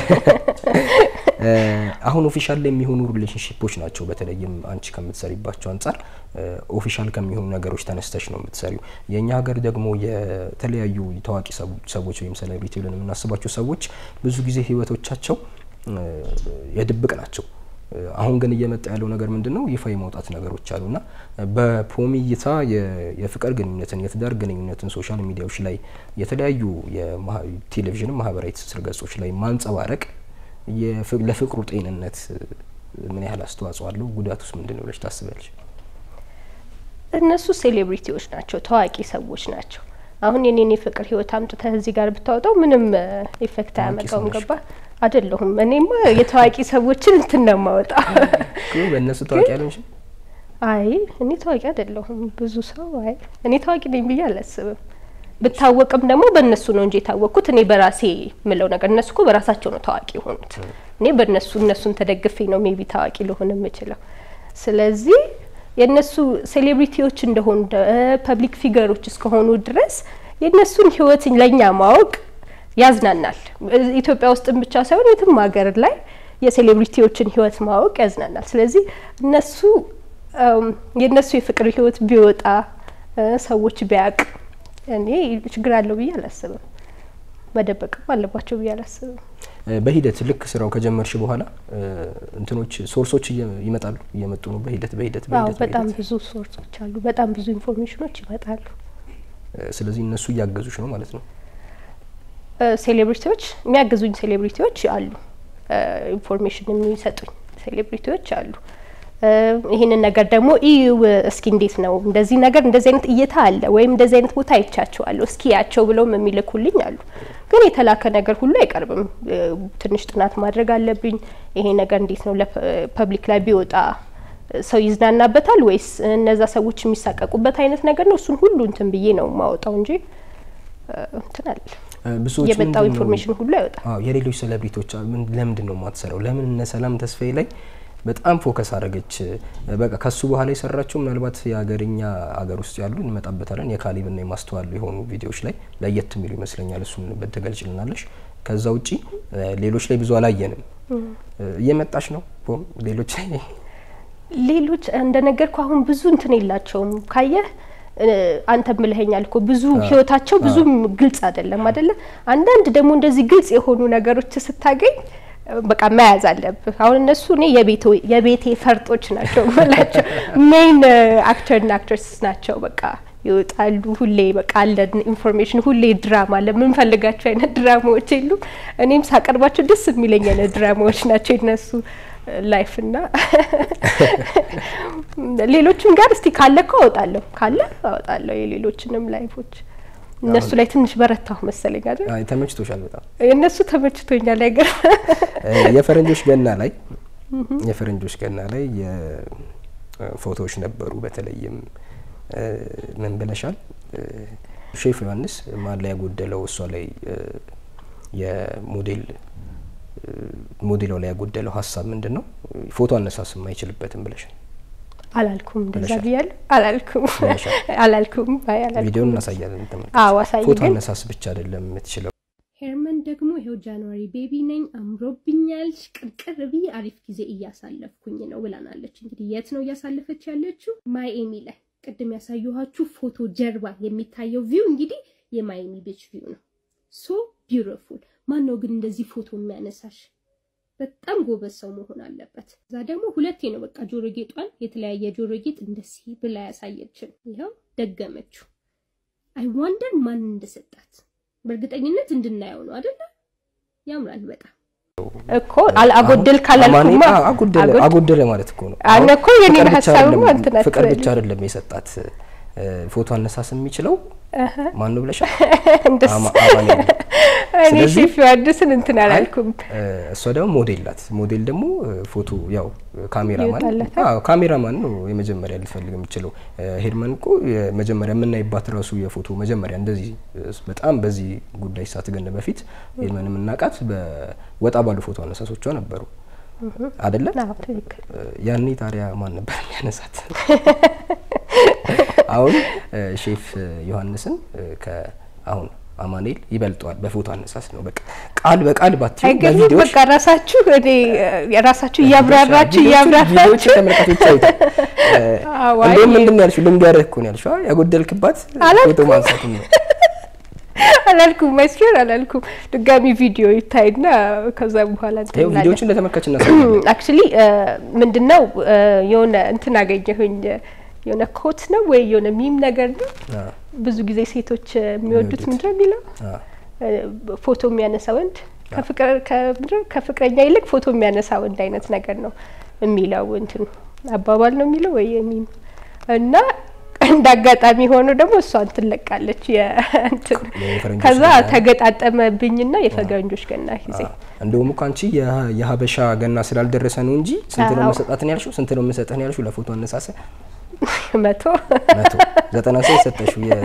እ፣ አሁን ኦፊሻል ላይ የሚሆኑ ሪሌሽንሽፖች ናቸው። በተለይም አንቺ ከምትሰሪባቸው አንጻር ኦፊሻል ከሚሆኑ ነገሮች ተነስተሽ ነው የምትሰሪው። የእኛ ሀገር ደግሞ የተለያዩ ታዋቂ ሰው- ሰዎች ወይም ሴሌብሪቲ ብለን የምናስባቸው ሰዎች ብዙ ጊዜ ህይወቶቻቸው እ፣ የድብቅ ናቸው። እ፣ አሁን ግን እየመጣ ያለው ነገር ምንድን ነው? ይፋ የማውጣት ነገሮች አሉና በፖሚ እይታ የ- የፍቅር ግንኙነትን የትዳር ግንኙነትን ሶሻል ሚዲያዎች ላይ የተለያዩ የማህ- ቴሌቪዥን ማህበራዊ ትስስር ገጾች ላይ ማንጸባረቅ የፍ- ለፍቅሩ ጤንነት እ፣ ምን ያህል አስተዋጽኦ አለው? ጉዳቱስ ምንድን ነው ብለሽ ታስቢያለሽ? እነሱ ሴሌብሪቲዎች ናቸው፣ ታዋቂ ሰዎች ናቸው። አሁን የኔን የፍቅር ህይወት አምጥተህ እዚህ ጋር ብታወጣው ምንም ኢፌክት ታዋቂ አያመጣውም። ሰው ነሽ። ገባ አይደለሁም። እኔማ የታዋቂ ሰዎችን እንትን ነው የማወጣው። ግን በእነሱ ታዋቂ ያልሆንሽም አይ እኔ ታዋቂ አይደለሁም። ብዙ ሰው አይ እኔ ታዋቂ ነኝ ብዬ አላስብም። ብታወቅም ደግሞ በእነሱ ነው እንጂ የታወቅኩት እኔ በራሴ ምለው ነገር እነሱ እኮ በራሳቸው ነው ታዋቂ የሆኑት። እኔ በእነሱ እነሱን ተደግፌ ነው ሜቢ ታዋቂ ልሆን የምችለው። ስለዚህ የእነሱ ሴሌብሪቲዎች እንደሆኑ ፐብሊክ ፊገሮች እስከሆኑ ድረስ የእነሱን ህይወት ለእኛ ማወቅ ያዝናናል። ኢትዮጵያ ውስጥም ብቻ ሳይሆን የትም ሀገር ላይ የሴሌብሪቲዎችን ህይወት ማወቅ ያዝናናል። ስለዚህ እነሱ እም፣ የእነሱ የፍቅር ህይወት ቢወጣ እ፣ ሰዎች ቢያቅ እኔ ችግር አለው ብዬ አላስብም። መደበቅም አለባቸው ብዬ አላስብም። እ፣ በሂደት ልክ ስራው ከጀመርሽ በኋላ እ፣ እንትኖች ሶርሶች እየ- ይመጣሉ እየመጡ ነው። በሂደት በሂደት አዎ በሂደት በጣም በሂደት። ብዙ ሶርሶች አሉ። በጣም ብዙ ኢንፎርሜሽኖች ይመጣሉ። እ፣ ስለዚህ እነሱ እያገዙሽ ነው ማለት ነው። እ፣ ሴሌብሪቲዎች የሚያግዙኝ ሴሌብሪቲዎች አሉ። እ፣ ኢንፎርሜሽን የሚሰጡኝ ሴሌብሪቲዎች አሉ። እ፣ ይህንን ነገር ደግሞ እዩ እስኪ እንዴት ነው እንደዚህ ነገር እንደዚህ አይነት እይታ አለ ወይም እንደዚህ አይነት ቦታ አይቻቸዋለሁ እስኪ ያቸው ብለውም የሚልኩልኝ አሉ። ግን የተላከ ነገር ሁሉ አይቀርብም። እ፣ ትንሽ ጥናት ማድረግ አለብኝ። ይሄ ነገር እንዴት ነው ለፐብሊክ ላይ ቢወጣ ሰው ይዝናናበታል ወይስ እነዛ ሰዎች የሚሳቀቁበት አይነት ነገር ነው? እሱን ሁሉ እንትን ብዬ ነው የማወጣው እንጂ እ፣ እንትን አለ እ፣ ብዙዎች የመጣው ምንድን ነው- ኢንፎርሜሽን ሁሉ አይወጣም። አዎ የሌሎች ሴሌብሪቲዎች አ- ምን- ለምንድን ነው የማትሰራው? ለምን እነ ሰላም ተስፋዬ ላይ በጣም ፎከስ አደረገች? እ፣ በቃ ከሱ በኋላ የሰራችው ምናልባት የሀገርኛ ሀገር ውስጥ ያሉ እንመጣበታለን የካሊብና የማስተዋል የሆኑ ቪዲዮዎች ላይ ለየት የሚሉ ይመስለኛል። እሱን በትገልጭልናለሽ። ከዛ ውጪ እ፣ ሌሎች ላይ ብዙ አላየንም። እ፣ እየመጣች ነው ፖም ሌሎች ላይ ሌሎች እንደነገርኩ አሁን ብዙ እንትን የላቸውም። ካየህ እ፣ አንተም ብለኸኛል እኮ ብዙ ህይወታቸው ብዙም ግልጽ አይደለም አይደለ? አንዳንድ ደግሞ እንደዚህ ግልጽ የሆኑ ነገሮች ስታገኝ እ፣ በቃ መያዝ አለብህ። አሁን እነሱ እኔ የቤቴ የቤቴ ፈርጦች ናቸው የምላቸው ሜይን አክተርና አክትረስ ናቸው። በቃ ይወጣሉ ሁሌ በቃ አለን ኢንፎርሜሽን ሁሌ ድራማ አለ። የምንፈልጋቸው አይነት ድራማዎች የሉም። እኔም ሳቀርባቸው ደስ የሚለኝ አይነት ድራማዎች ናቸው የነሱ ላይፍ እና ሌሎችም ጋር እስቲ ካለ እኮ አወጣለሁ ካለ አወጣለሁ የሌሎችንም ላይፎች እነሱ ላይ ትንሽ በረታሁ መሰለኝ አይደል? አይ ተመችቶሻል በጣም እነሱ ተመችቶኛል። አይገር የፈረንጆች ገና ላይ የፈረንጆች ገና ላይ የፎቶዎች ነበሩ። በተለይም ምን ብለሻል? ሼፍ ዮሐንስ ማን ላይ ያጎደለው እሷ ላይ የሞዴል ሞዴሏ ላይ ያጎደለው ሀሳብ ምንድን ነው? ፎቶ አነሳስም አይችልበትም ብለሻል። አላልኩም፣ እንደዛ ብለሻል። ብያለሁ። አላልኩም ብለሻል። አላልኩም። አይ አላልኩም። ቪዲዮን እናሳያለን። ተመልካች አዎ አሳይ ፎቶ ግን አነሳስ ብቻ አይደለም የምትችለው ሄርመን ደግሞ ይኸው ጃንዋሪ ቤቢ ነኝ አምሮብኛል፣ ቅርቅር ብዬ አሪፍ ጊዜ እያሳለፍኩኝ ነው ብላናለች። እንግዲህ የት ነው እያሳለፈች ያለችው? ማይኤሚ ላይ ቅድም ያሳየኋችሁ ፎቶ ጀርባ የሚታየው ቪው እንግዲህ የማይኤሚ ቢች ቪው ነው። ሶ ቢዩቲፉል። ማን ነው ግን እንደዚህ ፎቶ የሚያነሳሽ? በጣም ጎበዝ ሰው መሆን አለበት። እዛ ደግሞ ሁለቴ ነው በቃ ጆሮ ጌጧን የተለያየ ጆሮ ጌጥ እንደዚህ ብላ ያሳየችን። ይኸው ደገመችው። አይ ዋንደር ማን እንደሰጣት በእርግጠኝነት እንድናየው ነው አይደለ? ያምራል በጣም እኮ አል- አጎደል ካላልኩማ አማኔ- አጎደለ አጎድ- አጎደለ ማለት እኮ ነው። አነ አሁን እኮ የኔን ፍቅር ብቻ ሀሳብማ አይደለም- እንትን ፍቅር አትበል። ብቻ አይደለም የሰጣት እ፣ ፎቶ አነሳስ የሚችለው ማን ነው ብለሻል? እንደሱ አማ- አማኔ ነው። እኔ ስለዚህ- ሼፍ ዮሐንስን እንትን አላልኩም። እ፣ እሷ ደግሞ ሞዴል ናት። ሞዴል ደግሞ እ፣ ፎቶ ያው ካሜራማን ይወጣላታል። አዎ ካሜራማን ነው የመጀመሪያ ልትፈልግ የምችለው። እ፣ ሄርመን እኮ የመጀመሪያ የምናይባት ራሱ የፎቶ መጀመሪያ እንደዚህ እ፣ በጣም በዚህ ጉዳይ ሳትገን በፊት ሄርመን የምናውቃት በወጣ ባሉ ፎቶ አነሳሶቿ ነበሩ አይደለ? አዎ ትክክል። ያኔ ታዲያ ማን ነበር የሚያነሳት? አሁን እ፣ ሼፍ ዮሐንስን እ፣ ከአሁን አማኑኤል ይበልጠዋል በፎቶ አነሳስ ነው። በቃ ቃል በቃል ባትዩ አይገርምም? በቪዲዮዎች በቃ ራሳችሁ እኔ የራሳችሁ እያብራራችሁ ቪዲዮዎቹ- እያብራራችሁ ቪዲዮዎቹ ተመልካቾች ያዩታል። እ፣ አዎ፣ እንደውም አይ- ምንድን ነው ያልሽው? ልምዱ ያደረግ እኮ ነው ያልሽው። አ፣ ያጎደልክባት አላልኩም። ፎቶ ማንሳት ነው። አላልኩም ማይስፌር አላልኩም። ድጋሚ ቪዲዮ ይታይና ከዛ በኋላ እንትን ይኸው እንላለን። ቪዲዮዎቹን ለተመልካች እናሳያለን። አክቹሊ ምንድነው እ፣ የሆነ እንትን አገኘሁኝ የሆነ ኮት ነው ወይ የሆነ ሚም ነገር ነው። አ፣ ብዙ ጊዜ ሴቶች እ፣ የሚወዱት የሚወዱት። ምንድነው የሚለው አ፣ እ፣ ፎቶ የሚያነሳ ወንድ ከፍቅር ከምንድነው ከፍቅረኛ ይልቅ ፎቶ የሚያነሳ ወንድ አይነት ነገር ነው የሚለው እንትን አባባል ነው የሚለው ወይ የሚም እና እንደ አጋጣሚ ሆኖ ደግሞ እሷን ትለቃለች የእንትን የፈረንጆች ከዛ ገና። ተገጣጠመብኝና የፈረንጆች ገና ጊዜ አ፣ እንደውም እኮ አንቺ የሀ- የሀበሻ ገና ስላልደረሰ ነው እንጂ ስንት ነው አዎ። መሰጣትን ያልሽው? ስንት ነው የምሰጥህን ያልሽው? ለፎቶ አነሳሰ መቶ መቶ ዘጠና ሰው የሰጠሽው የ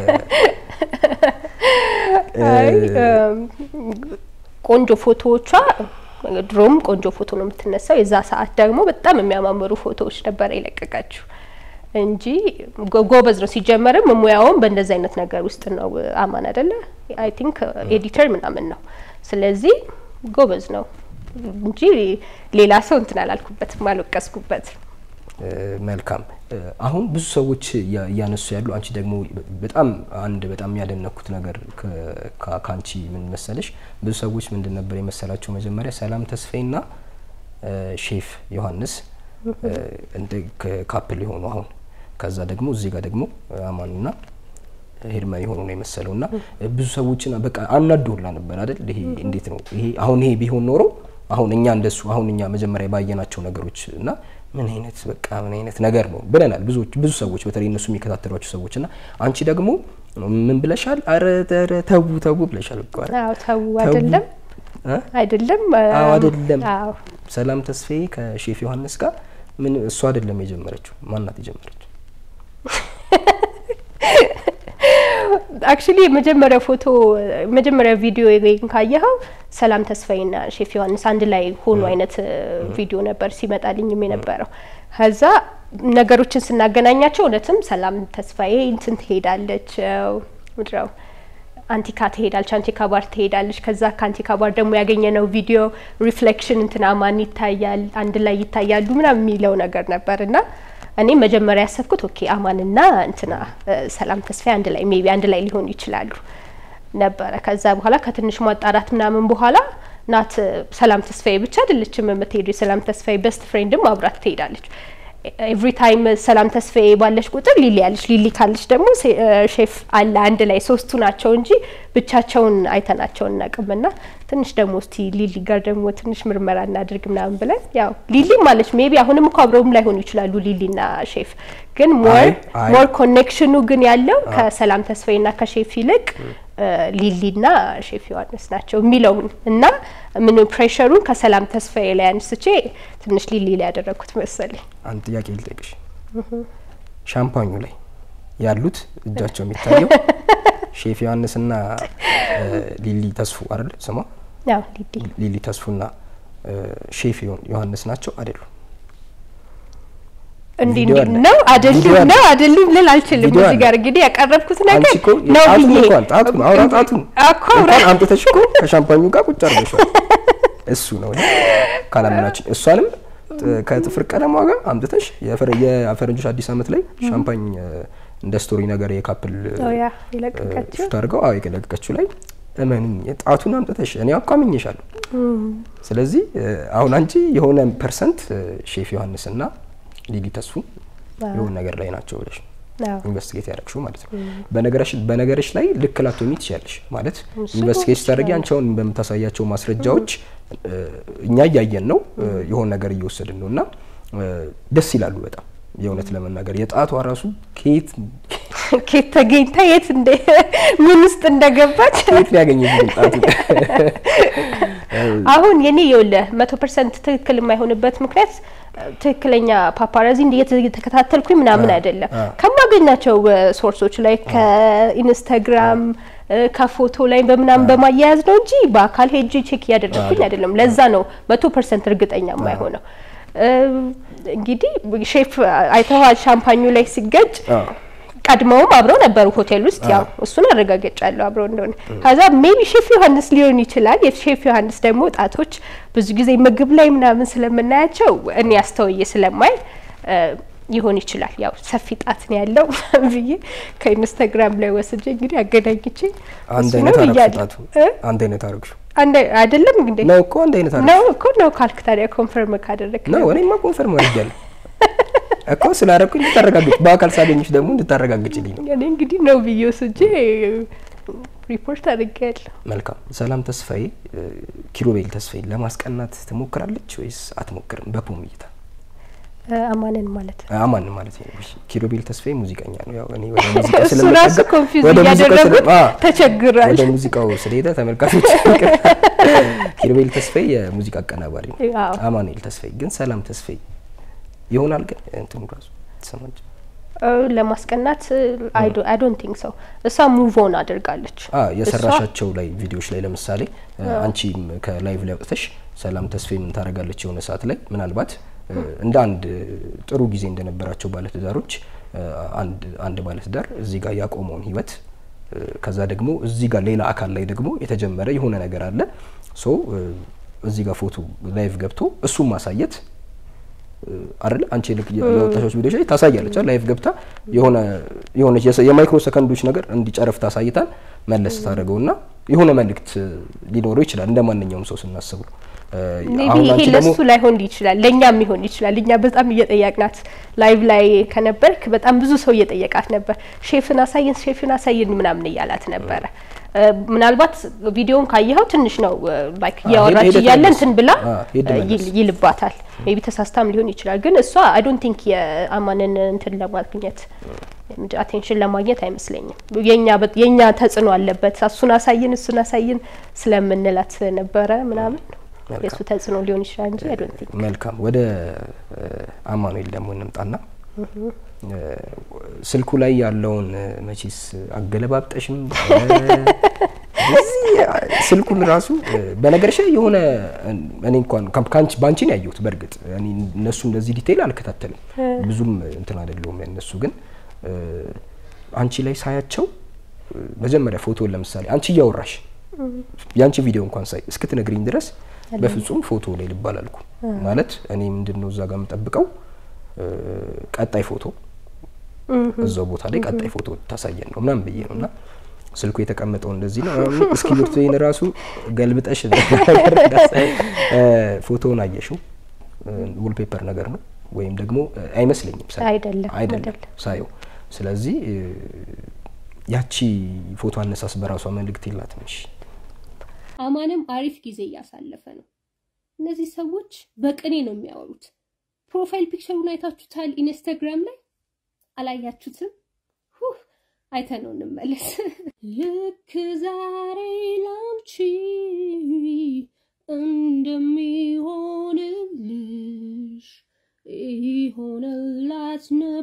አይ እም፣ ቆንጆ ፎቶዎቿ ድሮም ቆንጆ ፎቶ ነው የምትነሳው። የዛ ሰዓት ደግሞ በጣም የሚያማምሩ ፎቶዎች ነበረ የለቀቃችሁ እንጂ ጎ- ጎበዝ ነው። ሲጀመርም ሙያውም በእንደዚህ አይነት ነገር ውስጥ ነው። አማን አይደለ? አይ ቲንክ ኤዲተር ምናምን ነው። ስለዚህ ጎበዝ ነው እንጂ ሌላ ሰው እንትን አላልኩበትም፣ አልወቀስኩበትም። እ፣ መልካም እ፣ አሁን ብዙ ሰዎች እያ- እያነሱ ያሉ አንቺ ደግሞ በጣም አንድ በጣም ያደነኩት ነገር ከ- ከ- ከአንቺ ምን መሰለሽ ብዙ ሰዎች ምንድን ነበር የመሰላቸው መጀመሪያ ሰላም ተስፋዬና እ፣ ሼፍ ዮሐንስ እ፣ እንደ ከ- ካፕል የሆኑ አሁን ከዛ ደግሞ እዚህ ጋር ደግሞ አማኑና ሄርመን የሆኑ ነው የመሰለው እና ብዙ ሰዎችን በቃ አናዶላ ነበር አይደል? ይሄ እንዴት ነው ይሄ አሁን ይሄ ቢሆን ኖሮ አሁን እኛ እንደሱ አሁን እኛ መጀመሪያ ባየናቸው ነገሮች እና ምን አይነት በቃ ምን አይነት ነገር ነው ብለናል። ብዙዎች ብዙ ሰዎች በተለይ እነሱ የሚከታተሏቸው ሰዎች እና አንቺ ደግሞ ምን ብለሻል? አረ ኧረ ተው ተው ብለሻል እኮ አይደል? አዎ ተው አይደለም እ? አይደለም አዎ አይደለም። አዎ ሰላም ተስፋዬ ከሼፍ ዮሐንስ ጋር ምን እሱ አይደለም የጀመረችው፣ ማናት የጀመረችው? አክቹሊ የመጀመሪያ ፎቶ የመጀመሪያ ቪዲዮ ወይም ካየኸው ሰላም ተስፋዬና ሼፍ ዮሐንስ አንድ ላይ ሆኑ አይነት ቪዲዮ ነበር ሲመጣልኝም የነበረው። ከዛ ነገሮችን ስናገናኛቸው እውነትም ሰላም ተስፋዬ እንትን ትሄዳለች ምድረው አንቲካ ትሄዳለች፣ አንቲካ ባር ትሄዳለች። ከዛ ከአንቲካ ባር ደግሞ ያገኘነው ቪዲዮ ሪፍሌክሽን እንትና ማን ይታያል አንድ ላይ ይታያሉ ምናምን የሚለው ነገር ነበር እና እኔ መጀመሪያ ያሰብኩት ኦኬ አማንና እንትና ሰላም ተስፋዬ አንድ ላይ ሜቢ አንድ ላይ ሊሆኑ ይችላሉ ነበረ። ከዛ በኋላ ከትንሽ ማጣራት ምናምን በኋላ ናት ሰላም ተስፋዬ ብቻ አይደለችም የምትሄዱ የሰላም ተስፋዬ በስት ፍሬንድም አብራት ትሄዳለች። ኤቭሪ ታይም ሰላም ተስፋዬ ባለች ቁጥር ሊሊ ያለች ሊሊ ካለች ደግሞ ሼፍ አለ አንድ ላይ ሶስቱ ናቸው እንጂ ብቻቸውን አይተናቸው እናቅም ና ትንሽ ደግሞ እስቲ ሊሊ ጋር ደግሞ ትንሽ ምርመራ እናድርግ ምናምን ብለን ያው ሊሊ ማለች ሜቢ አሁንም እኮ አብረውም ላይሆኑ ይችላሉ ሊሊና ሼፍ ግን ሞር አይ፣ አይ። ሞር ኮኔክሽኑ ግን ያለው ከሰላም ተስፋዬ ና ከሼፍ ይልቅ ሊሊና ሼፍ ዮሐንስ ናቸው የሚለውን እና ምን ፕሬሸሩን ከሰላም ተስፋዬ ላይ አንስቼ ትንሽ ሊሊ ላይ ያደረግኩት መሰለኝ። አንድ ጥያቄ ልጠይቅሽ። ሻምፓኙ ላይ ያሉት እጃቸው የሚታየው ሼፍ ዮሐንስና እ፣ ሊሊ ተስፉ አይደል ስሟ? ያው ሊሊ ሊሊ ተስፉና እ፣ ሼፍ ዮ- ዮሐንስ ናቸው አይደሉም? እንዲህ ቪዲዮ እንዲህ አለ። ነው ቪዲዮ አይደሉም አለ። ነው አይደሉም ልል አልችልም። ቪዲዮ እዚህ አለ። ጋር እንግዲህ ያቀረብኩት ነገር አንቺ እኮ ነው ጣቱን ብዬ እንኳን ጣቱን አውራ ጣቱን እኮ አውራ እንኳን አምጥተሽ እኮ ከሻምፓኙ ጋር ቁጭ አድርገሽዋል። እሱ ነው ይሄ ካላመናችን እሷንም ጥ- ከጥፍር ቀለሟ ጋር አምጥተሽ የፈረ- የፈረንጆች አዲስ ዓመት ላይ ሻምፓኝ እ፣ እንደ ስቶሪ ነገር የካፕል ኦ ያ የለቀቀችው ሹት አድርገው አዎ የለቀቀችው ላይ እመኑኝ ጣቱን አምጥተሽ እኔ እኮ አምኜሻለሁ። ስለዚህ እ፣ አሁን አንቺ የሆነ ፐርሰንት እ፣ ሼፍ ዮሐንስና ሊሊ ተስፉ የሆነ ነገር ላይ ናቸው ብለሽ ነው አዎ። ኢንቨስቲጌት ያደረግሽው ማለት ነው። በነገርሽ በነገርሽ ላይ ልክ ላትሆኚ ትችያለሽ ማለት እሱ ኢንቨስቲጌት ስታደርጊ አንቺ አሁን በምታሳያቸው ማስረጃዎች እ፣ እኛ እያየን ነው እ፣ የሆነ ነገር እየወሰድን ነው እና እ፣ ደስ ይላሉ በጣም የእውነት ለመናገር የጣቷ ራሱ ከየት ኬት ተገኝታ የት እንደ ምን ውስጥ እንደገባች ከየት ነው ያገኘሽው ጣቱን? አሁን የኔ የውልህ መቶ ፐርሰንት ትክክል የማይሆንበት ምክንያት ትክክለኛ ፓፓራዚ እየተከታተልኩኝ ምናምን አ- አይደለም አ። ከማገኛቸው ሶርሶች ላይ ከኢንስታግራም ከፎቶ ላይ በምናምን በማያያዝ ነው እንጂ በአካል ሄጄ ቼክ እያደረግኩኝ አይደለም። ለዛ ነው መቶ ፐርሰንት እርግጠኛ የማይሆነው። እ፣ እንግዲህ ሼፍ አይተዋል ሻምፓኙ ላይ ሲገጭ አዎ። ቀድመውም አብረው ነበሩ ሆቴል ውስጥ ያው እሱን አረጋግጫለሁ አብረው እንደሆነ። ከዛ ሜቢ ሼፍ ዮሐንስ ሊሆን ይችላል። የሼፍ ዮሐንስ ደግሞ ጣቶች ብዙ ጊዜ ምግብ ላይ ምናምን ስለምናያቸው እኔ አስተውዬ ስለማይ እ፣ ይሆን ይችላል። ያው ሰፊ ጣት ነው ያለው ብዬ ከኢንስታግራም ላይ ወስጄ እንግዲህ አገናኝቼ አንድ እሱ አይነት ነው አረግሽው ብያለሁ። ጣቱ እ? አንድ አይነት አረግሽው አንድ አይደለም እንዴ? ነው እኮ አንድ አይነት አረግሽው ነው እኮ ነው ካልክ ታዲያ ኮንፈርም ካደረግ ነው እኔማ ኮንፈርም አድርጊያለሁ እኮ ስላደረኩኝ እንድታረጋግጭ በአካል ሳገኝሽ ደግሞ እንድታረጋግጭልኝ ነው። እኔ እንግዲህ ነው ብዬ ወስጄ ሪፖርት አድርጌያለሁ። መልካም ሰላም ተስፋዬ እ፣ ኪሩቤል ተስፋዬ ለማስቀናት ትሞክራለች ወይስ አትሞክርም? በፖም እይታ እ፣ አማንን ማለት ነው። አማን ማለት ነው። እሺ፣ ኪሩቤል ተስፋዬ ሙዚቀኛ ነው። ያው እኔ ወደ ሙዚቃ እሱ ስለምጠጋ ራሱ ኮንፊውዝ ወደ ሙዚቃው ስለ- እያደረጉት አ፣ ተቸግሯል። ወደ ሙዚቃው ስለሄደ ተመልካቾች ኪሩቤል ተስፋዬ የሙዚቃ አቀናባሪ ነው። አዎ። አማኑኤል ተስፋዬ ግን ሰላም ተስፋዬ ይሆናል ግን እንትኑ ራሱ ተሰማች እ፣ ለማስቀናት አይ ዶንት ቲንክ ሰው እሷ ሙቭ ኦን አድርጋለች። አ እሷ የሰራሻቸው ላይ ቪዲዮዎች ላይ ለምሳሌ እ፣ አንቺም ከላይቭ ላይ ወጥተሽ ሰላም ተስፋዬ ምን ታደርጋለች የሆነ ሰዓት ላይ ምናልባት እ፣ እንደ አንድ ጥሩ ጊዜ እንደነበራቸው ባለትዳሮች እ፣ አንድ አንድ ባለትዳር እዚህ ጋር ያቆመውን ህይወት እ፣ ከዛ ደግሞ እዚህ ጋር ሌላ አካል ላይ ደግሞ የተጀመረ የሆነ ነገር አለ ሶ እ፣ እዚህ ጋር ፎቶ ላይቭ ገብቶ እሱን ማሳየት አይደለ አንቺ ልክ የወጣሾች ቪዲዮች ላይ ታሳያለች አይደል? ላይቭ ገብታ የሆነ የሆነች የሰ- የማይክሮ ሰከንዶች ነገር እንዲጨረፍ ታሳይታል መለስ ታደርገውና የሆነ መልእክት ሊኖረው ይችላል እንደ ማንኛውም ሰው ስናስቡ እ፣ ሜቢ አሁን ይሄ አንቺ ደግሞ ለሱ ላይሆን ይችላል፣ ለእኛም ሊሆን ይችላል። እኛ በጣም እየጠየቅናት ላይቭ ላይ ከነበርክ በጣም ብዙ ሰው እየጠየቃት ነበር። ሼፍን አሳየን፣ ሼፍን አሳየን ምናምን እያላት ነበረ። እ፣ ምናልባት ቪዲዮን ካየኸው ትንሽ ነው ላይክ አ፣ እያወራች ሄደ እያለ ተመለስ። እንትን ብላ አ፣ ሄደ እ፣ መለስ። ይል- ይልባታል። ሜቢ ተሳስታም ሊሆን ይችላል። ግን እሷ አይ ዶንት ቲንክ የአማንን እንትን ለማግኘት አቴንሽን ለማግኘት አይመስለኝም። የኛ በ- የኛ ተጽዕኖ አለበት። እሱን አሳይን እሱን አሳይን ስለምንላት ነበረ ምናምን መልካም። የእሱ ተጽዕኖ ሊሆን ይችላል እንጂ አይ ዶንት ቲንክ መልካም ወደ እ፣ አማኑኤል ደግሞ እንምጣና እ፣ ስልኩ ላይ ያለውን እ፣ መቼስ አገለባብጠሽም እ፣ እዚህ ስልኩን ራሱ እ፣ በነገርሽ ላይ የሆነ እ፣ እኔ እንኳን ካም- ካንቺ ባንቺ ነው ያየሁት። በእርግጥ እኔ እነሱ እንደዚህ ዲቴይል አልከታተልም ብዙም እንትን አይደለሁም። እነሱ ግን እ፣ አንቺ ላይ ሳያቸው እ፣ መጀመሪያ ፎቶን ለምሳሌ አንቺ እያወራሽ የአንቺ ቪዲዮ እንኳን ሳይ እስክትነግሪኝ ድረስ በፍጹም ፎቶ ላይ ልባል አልኩ። ማለት እኔ ምንድን ነው እዛ ጋር የምጠብቀው እ፣ ቀጣይ ፎቶ እዛው ቦታ ላይ ቀጣይ ፎቶ ታሳየን ነው ምናምን ብዬ ነው እና ስልኩ የተቀመጠው እንደዚህ ነው። ምናምን እስክሪብቶዬን ራሱ ገልብጠሽ ነገር እንዳሳይ እ፣ ፎቶውን አየሽው፣ ውልፔፐር ነገር ነው ወይም ደግሞ አይመስለኝም ሳየው። አይደለም፣ አይደለም አይደለም። ሳየው። ስለዚህ ያቺ ፎቶ አነሳስ በራሷ መልእክት የላትም። እሺ አማንም አሪፍ ጊዜ እያሳለፈ ነው። እነዚህ ሰዎች በቅኔ ነው የሚያወሩት። ፕሮፋይል ፒክቸሩን አይታችሁታል? ኢንስታግራም ላይ አላያችሁትም? ሁህ አይተነው እንመለስ። ልክ ዛሬ ላንቺ እንደሚሆንልሽ ይሆንላት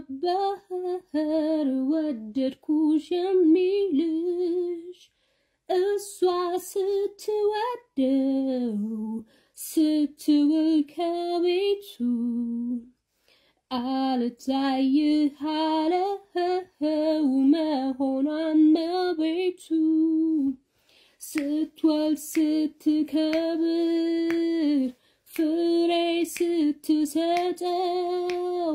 ነበር ወደድኩሽ የሚልሽ እሷ ስትወደው ስትውል ከቤቱ አልታይህ አለው መሆኗን መቤቱ ስትወልድ ስትከብር ፍሬ ስትሰጠው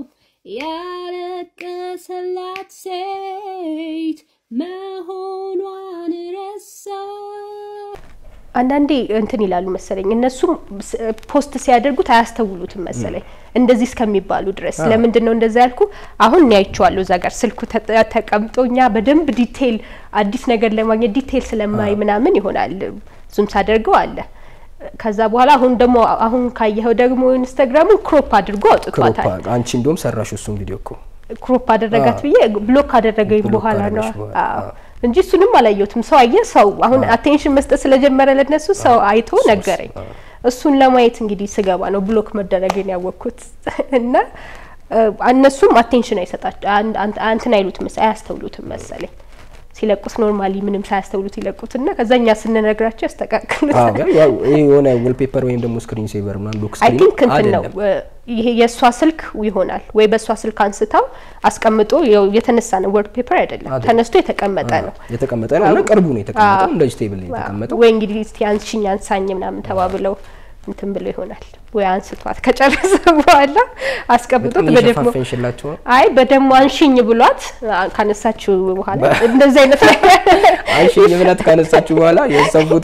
ያለቀሰላት ሴት መሆኗን ረሳ። አንዳንዴ እንትን ይላሉ መሰለኝ እነሱም ስ- ፖስት ሲያደርጉት አያስተውሉትም መሰለኝ እንደዚህ እስከሚባሉ ድረስ። ለምንድን ነው እንደዛ ያልኩ? አሁን እኔ አይቼዋለሁ እዛ ጋር ስልኩ ተ- ተቀምጦ እኛ በደንብ ዲቴይል አዲስ ነገር ለማግኘት ዲቴይል ስለማይ ምናምን ይሆናል ዙም ሳደርገው አለ። ከዛ በኋላ አሁን ደግሞ አሁን ካየኸው ደግሞ ኢንስታግራሙን ክሮፕ አድርጎ ክሮፓ አውጥቷታል። አንቺ እንደውም ሰራሽ እሱን ቪዲዮ እኮ ክሮፕ አደረጋት አዎ። ብዬ ብሎክ ካደረገኝ ብሎክ በኋላ ነው ካደረገሽ በኋላ፣ አዎ። አዎ። እንጂ እሱንም አላየሁትም። ሰው አየ ሰው አሁን አቴንሽን መስጠት ስለጀመረ ለነሱ ሰው አይቶ ሰው- ነገረኝ። አዎ። እሱን ለማየት እንግዲህ ስገባ ነው ብሎክ መደረግን ያወቅኩት እና እ፣ እነሱም አቴንሽን አይሰጣቸው እንትን አይሉትም መሰለኝ አያስተውሉትም መሰለኝ ሲለቁት ኖርማሊ ምንም ሳያስተውሉት ይለቁትና ከዛ እኛ ስንነግራቸው ያስተካክሉት። አዎ፣ ግን ያው ይሄ የሆነ ዌልፔፐር ወይም ደግሞ ስክሪን ሴቨር ምናምን ሎክ አይ ስክሪን ቲንክ እንትን ነው አይደለም። እ፣ ይሄ የእሷ ስልክ ይሆናል ወይ በእሷ ስልክ አንስታው አስቀምጦ ያው የተነሳ ነው ወርድ ፔፐር አይደለም አይደለም። ተነስቶ የተቀመጠ ነው የተቀመጠ ነው እና ቅርቡ ነው የተቀመጠው። አዎ። እንደዚህ ቴብል ነው የተቀመጠው። ወይ እንግዲህ እስቲ አንሽኝ አንሳኝ ምናምን ተባብለው እንትን ብሎ ይሆናል ወይ አንስቷት ከጨረሰ በኋላ አስቀምጦት በጣም በደግሞ እየሸፋፈንሽላቸው ነው። አይ በደግሞ አንሽኝ ብሏት አ- ካነሳችው በኋላ እንደዚህ አይነት ነገር አይሽኝ ብላት ካነሳችሁ በኋላ የእሷን ፎቶ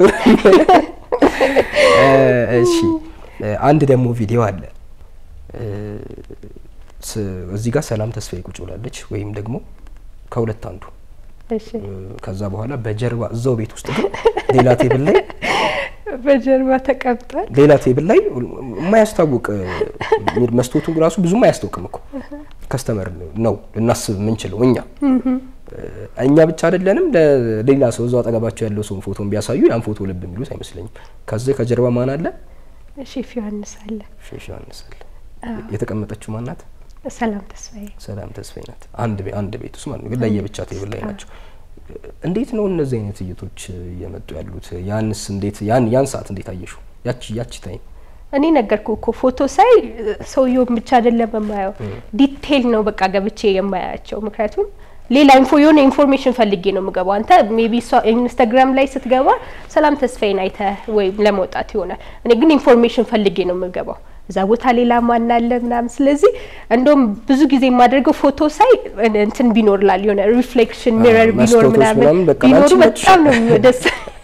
እ፣ እሺ እ፣ አንድ ደግሞ ቪዲዮ አለ እ፣ ስ- እዚህ ጋር ሰላም ተስፋዬ ቁጭ ብላለች፣ ወይም ደግሞ ከሁለት አንዱ እሺ እ፣ ከዛ በኋላ በጀርባ እዛው ቤት ውስጥ ግን ሌላ ቴብል ላይ በጀርባ ተቀምጧል። ሌላ ቴብል ላይ የማያስታውቅ እ፣ መስታወቱ ራሱ ብዙም አያስታውቅም እኮ ከስተመር ነው ልናስብ የምንችለው እኛ እ፣ እኛ ብቻ አይደለንም። ለሌላ ሰው እዛው አጠገባቸው ያለው ሰውን ፎቶን ቢያሳዩ ያን ፎቶ ልብ የሚሉት አይመስለኝም። ከዚህ ከጀርባ ማን አለ? ሼፍ ዮሐንስ አለ። ሼሽ ዮሐንስ አለ። የተቀመጠችው ማናት? ሰላም ተስፋዬ ሰላም ተስፋዬ ናት። አንድ ቤ- አንድ ቤት ውስጥ ማለት ነው፣ ግን ለየብቻ ቴብል ላይ ናቸው። እንዴት ነው እነዚህ አይነት እይቶች እየመጡ ያሉት? ያንስ እንዴት ያን ያን ሰዓት እንዴት አየሽው? ያቺ ያቺ ታይም እኔ ነገርኩ እኮ ፎቶ ሳይ ሰውየውን ብቻ አይደለም የማየው ዲቴይል ነው በቃ ገብቼ የማያቸው። ምክንያቱም ሌላ ኢንፎ የሆነ ኢንፎርሜሽን ፈልጌ ነው የምገባው። አንተ ሜቢ ኢንስታግራም ላይ ስትገባ ሰላም ተስፋዬን አይተህ ወይም ለመውጣት ይሆናል። እኔ ግን ኢንፎርሜሽን ፈልጌ ነው የምገባው እዛ ቦታ ሌላ ማን አለ ምናምን። ስለዚህ እንደውም ብዙ ጊዜ የማደርገው ፎቶ ሳይ እንትን ቢኖር ላል የሆነ ሪፍሌክሽን ሚረር ቢኖር መስኮቶች ምናምን ምናምን በቃ ቢኖሩ ላንቺ በጣም ነው ደስ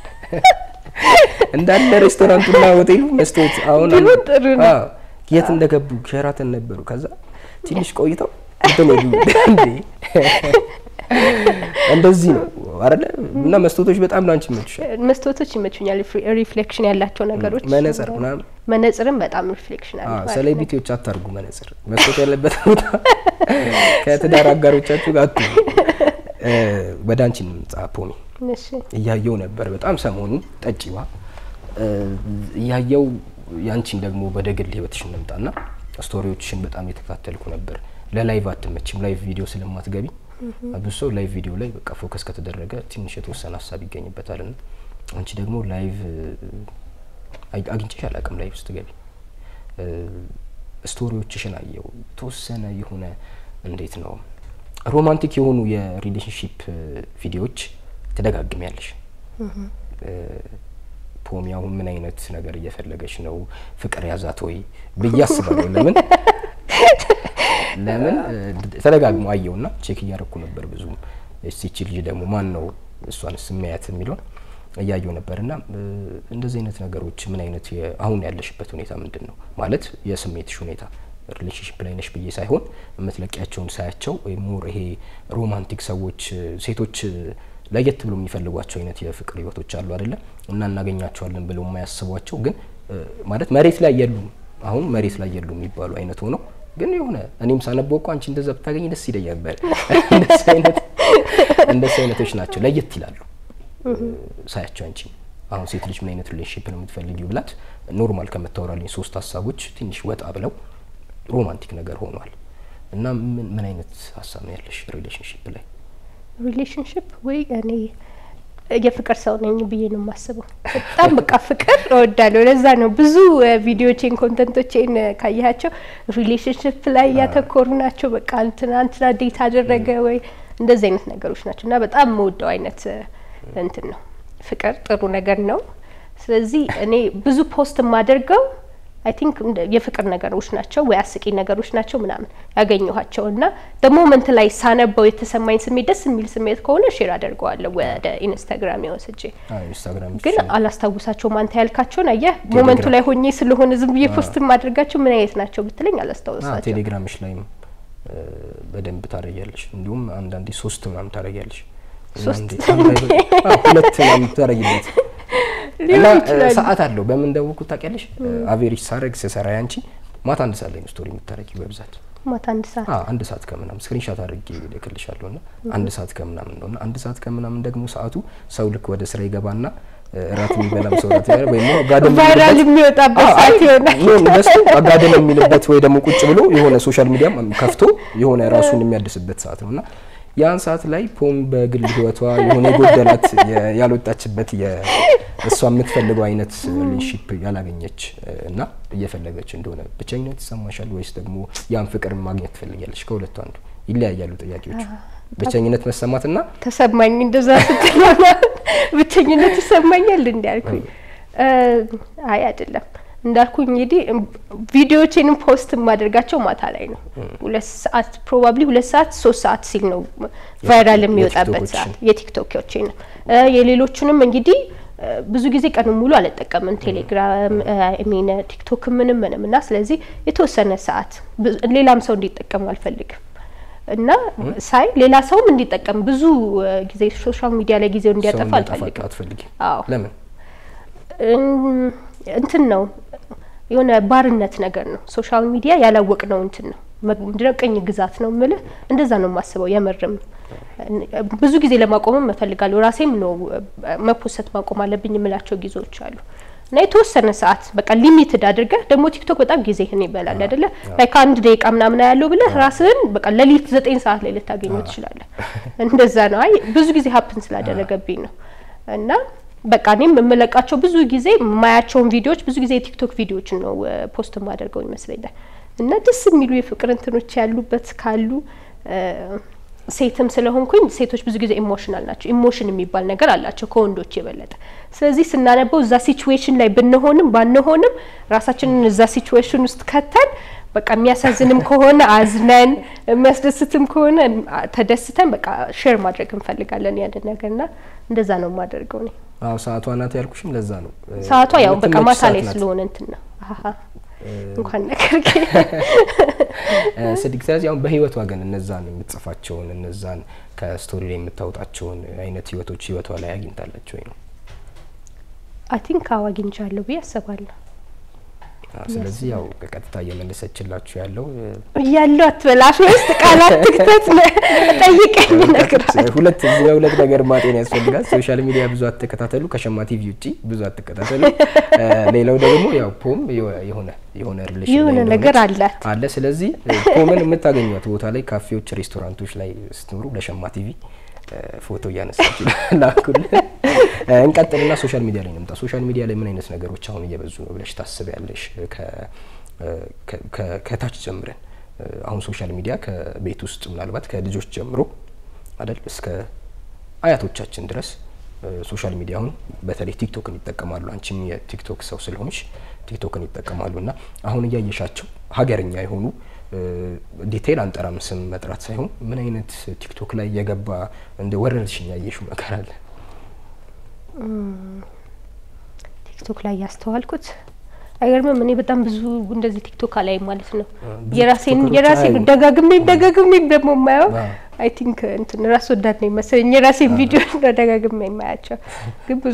እንዳለ ሬስቶራንቱና ሆቴሉ መስታወት አሁን ቢሆን አንድ- ጥሩ ነው። አዎ፣ የት እንደገቡ ሸራተን ነበሩ። ከዛ ትንሽ ቆይተው እንትን ሄዱ። እንዴ እንደዚህ ነው አይደለ? እና መስታወቶች በጣም ላንቺ ይመችሻል። መስታወቶች ይመቹኛል፣ ሪፍሌክሽን ያላቸው ነገሮች። መነጽር ምናምን መነጽርም በጣም ሪፍሌክሽን አለ። አዎ፣ ሴሌብሪቲዎች አታርጉ መነጽር። መስታወት ያለበት ቦታ ከትዳር አጋሮቻችሁ ጋር አትሁኑ። እ፣ ወደ አንቺ እንምጣ ፖሚ። እሺ እያየው ነበር በጣም ሰሞኑን ጠጪዋ እ፣ እያየው ያንቺን ደግሞ ወደ ግል ህይወትሽ እንምጣና ስቶሪዎችሽን በጣም የተከታተልኩ ነበር። ለላይቭ አትመችም፣ ላይቭ ቪዲዮ ስለማትገቢ ብዙ ሰው ላይቭ ቪዲዮ ላይ በቃ ፎከስ ከተደረገ ትንሽ የተወሰነ ሀሳብ ይገኝበታል። ና አንቺ ደግሞ ላይቭ አይ- አግኝቼሽ አላውቅም። ላይቭ ስትገቢ እ፣ ስቶሪዎችሽን አየው የተወሰነ የሆነ እንዴት ነው ሮማንቲክ የሆኑ የሪሌሽንሽፕ ቪዲዮዎች ትደጋግሚያለሽ። እ፣ ፖሚ አሁን ምን አይነት ነገር እየፈለገች ነው? ፍቅር ያዛት ወይ ብዬ አስባለሁ። ለምን ለምን እ፣ ተደጋግሞ አየውና ቼክ እያረኩ ነበር። ብዙ እስቲ ልጅ ደግሞ ማን ነው እሷን ስሚያት የሚለውን እያየው ነበር እና እ፣ እንደዚህ አይነት ነገሮች ምን አይነት የ- አሁን ያለሽበት ሁኔታ ምንድን ነው ማለት የስሜትሽ ሁኔታ ሪሌሽንሽፕ ላይ ነሽ ብዬ ሳይሆን የምትለቂያቸውን ሳያቸው ሞር ይሄ ሮማንቲክ ሰዎች ሴቶች ለየት ብሎ የሚፈልጓቸው አይነት የፍቅር ህይወቶች አሉ አይደለ እና እናገኛቸዋለን ብለው የማያስቧቸው ግን ማለት መሬት ላይ የሉም አሁን መሬት ላይ የሉም የሚባሉ አይነት ሆነው ግን የሆነ እኔም ሳነበው እኮ አንቺ እንደዛ ብታገኝ ደስ ይለኝ ነበር። እንደሱ አይነቶች ናቸው፣ ለየት ይላሉ ሳያቸው። አንቺ አሁን ሴት ልጅ ምን አይነት ሪሌሽንሽፕ ነው የምትፈልጊው ብላት ኖርማል ከምታወራልኝ ሶስት ሀሳቦች ትንሽ ወጣ ብለው ሮማንቲክ ነገር ሆኗል። እና ምን ምን አይነት ሀሳብ ነው ያለሽ ሪሌሽንሽፕ ላይ? ሪሌሽንሽፕ ወይ እኔ የፍቅር ሰው ነኝ ብዬ ነው የማስበው። በጣም በቃ ፍቅር እወዳለሁ። ለዛ ነው ብዙ ቪዲዮቼን ኮንተንቶቼን ካያቸው ሪሌሽንሽፕ ላይ ያተኮሩ ናቸው። በቃ እንትና እንትና ዴት አደረገ ወይ እንደዚህ አይነት ነገሮች ናቸው እና በጣም የምወደው አይነት እንትን ነው። ፍቅር ጥሩ ነገር ነው። ስለዚህ እኔ ብዙ ፖስት የማደርገው አይ ቲንክ የፍቅር ነገሮች ናቸው ወይ አስቂኝ ነገሮች ናቸው ምናምን ያገኘኋቸው እና በሞመንት ላይ ሳነበው የተሰማኝ ስሜት ደስ የሚል ስሜት ከሆነ ሼር አደርገዋለሁ ወደ ኢንስታግራም ወስጄ። ኢንስታግራም ግን አላስታውሳቸውም። አንተ ያልካቸውን አየህ፣ ሞመንቱ ላይ ሆኜ ስለሆነ ዝም ብዬ ፖስት ማድረጋቸው ምን አይነት ናቸው ብትለኝ አላስታውሳቸው። ቴሌግራምሽ ላይም በደንብ ታደርጊያለሽ። እንዲሁም አንዳንዴ ሶስት ምናምን ታደርጊያለሽ። ሶስት ሁለት ምናምን ታደርጊለት እና ሰዓት አለው። በምን ደወልኩት ታውቂያለሽ? አቬሬጅ ሳረግ ስሰራ ያንቺ ማታ አንድ ሰዓት ላይ ነው ስቶሪ የምታረጊው በብዛት ማታ አንድ ሰዓት አንድ ሰዓት ከምናምን ስክሪንሻት አድርጌ ልክልሻለሁ። እና አንድ ሰዓት ከምናምን ነው እና አንድ ሰዓት ከምናምን ደግሞ ሰዓቱ ሰው ልክ ወደ ስራ ይገባና እራት የሚበላም ሰው እራት ይበላል ወይ ጋደም ቫይራል የሚወጣበት ሰዓት ይሆናል። በሱ አጋደም የሚልበት ወይ ደግሞ ቁጭ ብሎ የሆነ ሶሻል ሚዲያም ከፍቶ የሆነ ራሱን የሚያድስበት ሰዓት ነው እና ያን ሰዓት ላይ ፖም በግል ህይወቷ የሆነ የጎደላት ያልወጣችበት እሷ የምትፈልገው አይነት ሪሌሽንሺፕ ያላገኘች እና እየፈለገች እንደሆነ ብቸኝነት ይሰማሻል ወይስ ደግሞ ያን ፍቅር ማግኘት ትፈልጊያለሽ? ከሁለቱ አንዱ ይለያያሉ ጥያቄዎቹ። ብቸኝነት መሰማትና ተሰማኝ እንደዛ ስትል ብቸኝነት ይሰማኛል እንዲያልኩኝ አይ አይደለም እንዳልኩኝ እንግዲህ ቪዲዮዎቼንም ፖስት የማደርጋቸው ማታ ላይ ነው። ሁለት ሰዓት ፕሮባብሊ ሁለት ሰዓት ሶስት ሰዓት ሲል ነው ቫይራል የሚወጣበት ሰዓት የቲክቶኮቼ ነው። የሌሎቹንም እንግዲህ ብዙ ጊዜ ቀኑን ሙሉ አልጠቀምም ቴሌግራም ሚን ቲክቶክ ምንም ምንም እና ስለዚህ የተወሰነ ሰዓት ሌላም ሰው እንዲጠቀሙ አልፈልግም እና ሳይ ሌላ ሰውም እንዲጠቀም ብዙ ጊዜ ሶሻል ሚዲያ ላይ ጊዜው እንዲያጠፋ አልፈልግም። አትፈልጊም? አዎ ለምን? እንትን ነው የሆነ ባርነት ነገር ነው። ሶሻል ሚዲያ ያላወቅ ነው እንትን ነው ምንድነው ቅኝ ግዛት ነው ምልህ እንደዛ ነው የማስበው። የምርም ብዙ ጊዜ ለማቆምም እፈልጋለሁ። ራሴም ነው መፖሰት ማቆም አለብኝ የምላቸው ጊዜዎች አሉ እና የተወሰነ ሰዓት በቃ ሊሚትድ አድርገህ ደግሞ ቲክቶክ በጣም ጊዜህን ይበላል አይደለ? ላይ ከአንድ ደቂቃ ምናምን ያለው ብለህ ራስህን በቃ ሌሊት ዘጠኝ ሰዓት ላይ ልታገኘው ትችላለህ። እንደዛ ነው። አይ ብዙ ጊዜ ሀፕን ስላደረገብኝ ነው እና በቃ እኔም የምለቃቸው ብዙ ጊዜ የማያቸውን ቪዲዮዎች ብዙ ጊዜ የቲክቶክ ቪዲዮዎችን ነው ፖስት የማደርገው ይመስለኛል። እና ደስ የሚሉ የፍቅር እንትኖች ያሉበት ካሉ ሴትም ስለሆንኩኝ ሴቶች ብዙ ጊዜ ኢሞሽናል ናቸው። ኢሞሽን የሚባል ነገር አላቸው ከወንዶች የበለጠ። ስለዚህ ስናነበው እዛ ሲቹዌሽን ላይ ብንሆንም ባንሆንም ራሳችንን እዛ ሲቹዌሽን ውስጥ ከተን በቃ የሚያሳዝንም ከሆነ አዝነን የሚያስደስትም ከሆነ ተደስተን በቃ ሼር ማድረግ እንፈልጋለን ያንን ነገርና እንደዛ ነው የማደርገው እኔ። አዎ ሰዓቷ ናት ያልኩሽም ለዛ ነው። ሰዓቷ ያው በቃ የምትመች ማታ ሰዓት ላይ ናት። ስለሆነ እንትን ነው አሀ እንኳን ነገር ስድግ ስለዚህ አሁን በህይወቷ ግን እነዛን የምትጽፋቸውን እነዛን ከስቶሪ ላይ የምታወጣቸውን አይነት ህይወቶች ህይወቷ ላይ አግኝታለች ወይ ነው? አይ ቲንክ አዎ አግኝቻለሁ ብዬ አስባለሁ። አዎ፣ ስለዚህ ያው በቀጥታ እየመለሰችላችሁ ያለው እያለሁ አትበል አፌ ውስጥ ቃላት ትክተት ጠይቀኝ እነግርሃለሁ። ሁለት እዚህ ጋር ሁለት ነገር ማጤን ያስፈልጋል። ሶሻል ሚዲያ ብዙ አትከታተሉ፣ ከሸማ ቲቪ ውጪ ብዙ አትከታተሉ። እ፣ ሌላው ደግሞ ያው ፖም የሆነ የሆነ ሪሌሽን የሆነ ነገር አላት። አለ። ስለዚህ እ፣ ፖምን የምታገኟት ቦታ ላይ ካፌዎች፣ ሬስቶራንቶች ላይ ስትኖሩ ለሸማ ቲቪ እ፣ ፎቶ እያነሳችሁ ላኩልን። እ፣ እንቀጥልና ሶሻል ሚዲያ ላይ እንምጣ። ሶሻል ሚዲያ ላይ ምን አይነት ነገሮች አሁን እየበዙ ነው ብለሽ ታስቢያለሽ? ከ- ከ- ከ- ከታች ጀምረን እ፣ አሁን ሶሻል ሚዲያ ከቤት ውስጥ ምናልባት ከልጆች ጀምሮ አይደል እስከ አያቶቻችን ድረስ እ፣ ሶሻል ሚዲያ አሁን በተለይ ቲክቶክን ይጠቀማሉ። አንቺም የቲክቶክ ሰው ስለሆንሽ ቲክቶክን ይጠቀማሉ እና አሁን እያየሻቸው ሀገርኛ የሆኑ እ፣ ዲቴይል አንጠራም ስም መጥራት ሳይሆን ምን አይነት ቲክቶክ ላይ የገባ እንደ ወረርሽኝ ያየሽው ነገር አለ? ቲክቶክ ላይ ያስተዋልኩት አይገርምም? እኔ በጣም ብዙ እንደዚህ ቲክቶክ ላይ ማለት ነው ብዙ የራሴን ቲክቶከሮች የራሴን አያዩም። ደጋግሜም ደጋግሜም ደግሞ የማየው አዎ። አይ ቲንክ እንትን ራስ ወዳድ ነው መሰለኝ የራሴን ቪዲዮ ነው ደጋግሜ የማያቸው ግን ብዙ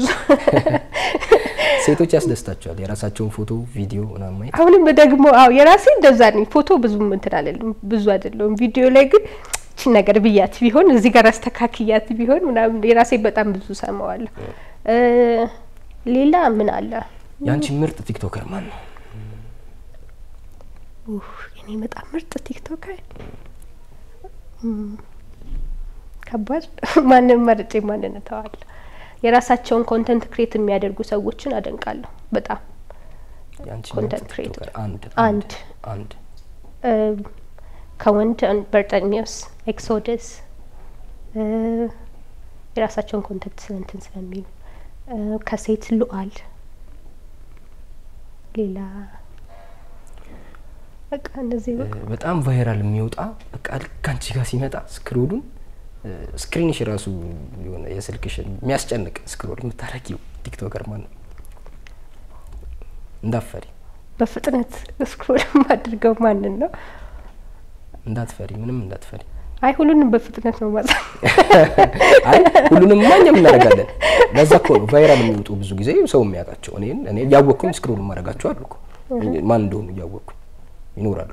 ሴቶች ያስደስታቸዋል የራሳቸውን ፎቶ ቪዲዮ ምናምን ማየት አሁንም ደግሞ አዎ የራሴ እንደዛ ነኝ። ፎቶ ብዙም እንትን አለልም ብዙ አይደለውም። ቪዲዮ ላይ ግን እቺ ነገር ብያት ቢሆን እዚህ ጋር አስተካክያት ቢሆን ምናምን የራሴ በጣም ብዙ ሰማዋለሁ። እ ሌላ ምን አለ? የአንቺ ምርጥ ቲክቶከር ማን ነው ኡፍ የኔ በጣም ምርጥ ቲክቶከር እም፣ ከባድ ማንን መርጬ ማንን እተዋለሁ? የራሳቸውን ኮንተንት ክሬት የሚያደርጉ ሰዎችን አደንቃለሁ በጣም የአንቺ ኮንተንት ምርጥ ክሬተር ቲክቶከር አንድ አንድ አንድ እ ከወንድ በርጠሚዮስ ኤክሶደስ እ የራሳቸውን ኮንተንት እንትን ስለሚሉ እ ከሴት ሉአል ሌላ በቃ እነዚህ እ፣ በቃ በጣም ቫይራል የሚወጣ በቃ ልክ አንቺ ጋር ሲመጣ ስክሮሉን ስክሪንሽ ራሱ የሆነ የስልክሽን የሚያስጨንቅ ስክሮል የምታረጊው ቲክቶከር ማን ነው? እንዳትፈሪ በፍጥነት ስክሮል አድርገው ማንን ነው? እንዳትፈሪ ምንም እንዳትፈሪ። አይ ሁሉንም በፍጥነት ነው ማዛ አይ ሁሉንም ማኛም እናደርጋለን። ለዛ እኮ ነው ቫይራል የሚወጡ ብዙ ጊዜ ሰው የሚያውቃቸው። እኔ እኔ እያወቅኩኝ ስክሮል ማድረጋቸው አሉ እኮ ማን እንደሆኑ እያወቅኩ ይኖራሉ።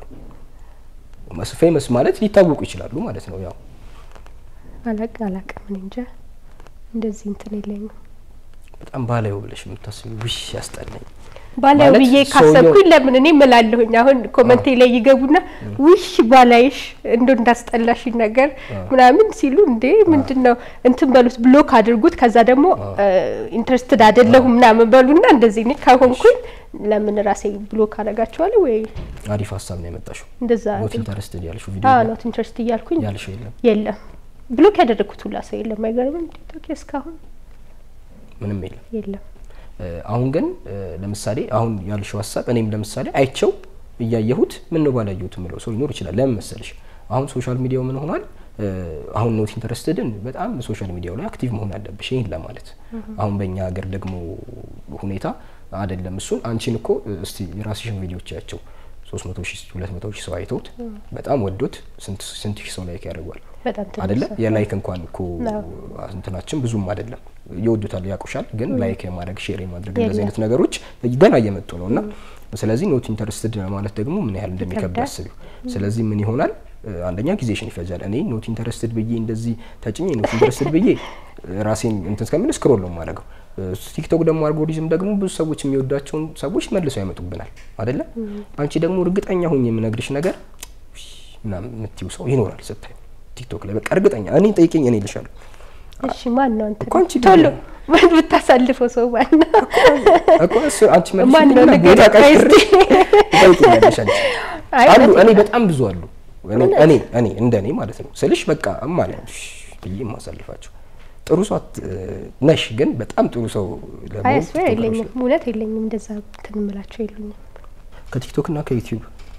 ፌመስ ማለት ሊታወቁ ይችላሉ ማለት ነው። ያው አላቅ አላቅም እኔ እንጃ እንደዚህ እንትን የለኝም። በጣም ባላዩ ብለሽ የምታስቢው ውሽ ያስጠላኝ ባላዩ ማለት ብዬ ሰውየው- ካሰብኩኝ ለምን እኔ እምላለሁኝ አሁን ኮመንቴ ላይ ይገቡና ውሽ ባላይሽ እንዶ እንዳስጠላሽኝ ነገር ምናምን ሲሉ እንዴ ምንድን ነው እንትን በሉት ብሎክ አድርጉት ከዛ ደግሞ ኢንትረስትድ አይደለሁም ምናምን በሉና እንደዚህ እኔ ከሆንኩኝ ለምን ራሴ ብሎክ አደርጋቸዋለሁ ወይ አሪፍ ሀሳብ ነው ያመጣሽው። እንደዛ ኖት ኢንተረስትድ ያልሽው ቪዲዮ አዎ ላይ ኖት ኢንትረስት እያልኩኝ ያልሽው የለም የለም ብሎክ ያደረግኩት ሁላ ሰው የለም አይገርምም ቲክቶክ እስካሁን ምንም የለም። የለም እ፣ አሁን ግን እ፣ ለምሳሌ አሁን ያልሽው ሀሳብ እኔም ለምሳሌ አይቸው እያየሁት ምን ነው ባላየሁት የምለው ሰው ሊኖር ይችላል። ለምን መሰልሽ አሁን ሶሻል ሚዲያው ምን ሆኗል? እ፣ አሁን ኖት ኢንተረስትድን በጣም ሶሻል ሚዲያው ላይ አክቲቭ መሆን አለብሽ ይህን ለማለት አሁን በእኛ ሀገር ደግሞ ሁኔታ አይደለም። እሱን አንቺን እኮ እ፣ እስቲ የራስሽን ቪዲዮች ያቸው ሶስት መቶ ሺህ ሁለት መቶ ሺህ ሰው አይተውት በጣም ወዶት ስንት ስንት ሺህ ሰው ላይክ ያደርጓል በጣም ትንሽ አይደለ? ሰው። የላይክ እንኳን እኮ ነው። እንትናችን ብዙም አይደለም። ይወዱታል፣ ያውቁሻል። ግን ላይክ የማድረግ ሼር የማድረግ የለም። እንደዚህ አይነት ነገሮች ገና እየመጡ ነው እና ስለዚህ ኖት ኢንተረስትድ ማለት ደግሞ ምን ያህል እንደሚከብድ ይከብዳል። አስቢው። ስለዚህ ምን ይሆናል? እ፣ አንደኛ ጊዜሽን ይፈጃል። እኔ ኖት ኢንተረስትድ ብዬ እንደዚህ ተጭኜ ኖት ኢንተረስትድ ብዬ እ፣ ራሴን እንትን እስከምል ስክሮል ነው የማደርገው። እ፣ ቲክቶክ ደግሞ አልጎሪዝም ደግሞ ብዙ ሰዎች የሚወዷቸውን ሰዎች መልሰው ያመጡብናል አይደለ? አንቺ ደግሞ እርግጠኛ ሁኝ የምነግርሽ ነገር ውይ ምናምን የምትይው ሰው ይኖራል ስታዩ ቲክቶክ ላይ በቃ እርግጠኛ እኔ ጠይቀኝ እኔ እልሻለሁ። እሺ ማን ነው አንተ እኮ አንቺ ቶሎ ደግሞ- ማን ብታሳልፈው ሰው ማን ነው እኮ እሱ አንቺ ማን ነው መልሽልኝና ቦታ ንገረኝ ቀይሬ እስቲ። ትጠይቂኛለሽ አንቺ። አይ አሉ እውነት እኔ ነው። በጣም ብዙ አሉ። እኔ እኔ እኔ እንደ እኔ ማለት ነው ስልሽ በቃ እማ ነኝ እሺ ብዬ የማሳልፋቸው ጥሩ ሰው አት- ነሽ፣ ግን በጣም ጥሩ ሰው ለመሆን አይ ስዌር ቲክቶከሮች የለኝም ላይ- እውነት የለኝም እንደዛ እንትን እምላቸው የሉኝም ከቲክቶክ እና ከዩቲዩብ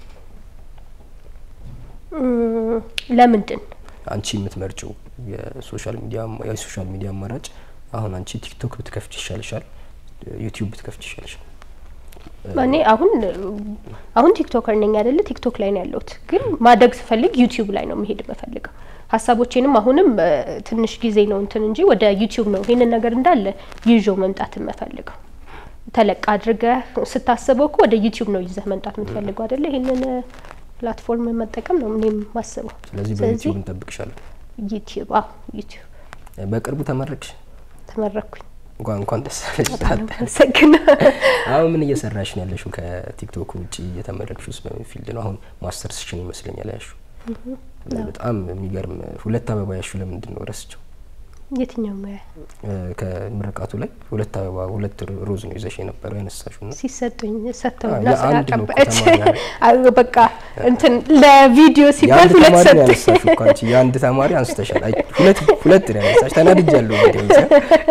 እም፣ ለምንድን አንቺ የምትመርጭው የሶሻል ሚዲያ የሶሻል ሚዲያ አማራጭ አሁን አንቺ ቲክቶክ ብትከፍች ይሻልሻል፣ ዩቲዩብ ብትከፍች ይሻልሻል? እኔ አሁን አሁን ቲክቶከር ነኝ አይደለ ቲክቶክ ላይ ነው ያለሁት ግን ማደግ ስፈልግ ዩቲዩብ ላይ ነው መሄድ የምፈልገው ሀሳቦቼንም አሁንም እ፣ ትንሽ ጊዜ ነው እንትን እንጂ ወደ ዩቲዩብ ነው ይህንን ነገር እንዳለ ይዤው መምጣት የምፈልገው ተለቅ አድርገህ ስታስበው እኮ ወደ ዩቲዩብ ነው ይዘህ መምጣት የምትፈልገው አይደለ ይህንን ፕላትፎርም መጠቀም ነው እኔም ማስበው ስለዚህ በዩቲዩብ እንጠብቅሻለን። ዩቲዩብ አዎ ዩቲዩብ በቅርቡ ተመረቅሽ? ተመረኩኝ እንኳን እንኳን ደስ አለሽ። በጣም ነው አመሰግናለሁ። አሁን ምን እየሰራሽ ነው ያለሽው? ከቲክቶክ ውጭ እየተመረቅሽ ውስጥ በምን ፊልድ ነው? አሁን ማስተርስሽን ይመስለኛል ያልሽው። በጣም የሚገርም ሁለት አበባ ያልሽው ለምንድን ነው ረስቸው? የትኛው ሙያ እ፣ ከምረቃቱ ላይ ሁለት አበባ ሁለት ሮዝ ነው ይዘሽ የነበረው ያነሳሽው እና ሲሰጡኝ ሰጥተውና አዎ፣ የአንድ ነው እኮ ስላቀበች ተማሪ አዎ፣ በቃ እንትን ለቪዲዮ ሲባል የአንድ ሁለት ተማሪ ነው ሰጡኝ። ያነሳሽው እኮ አንቺ የአንድ ተማሪ አንስተሻል። አይ ሁለት ሁለት ነው ያነሳሽ። ተናድጃለሁ እንግዲህ ብቻ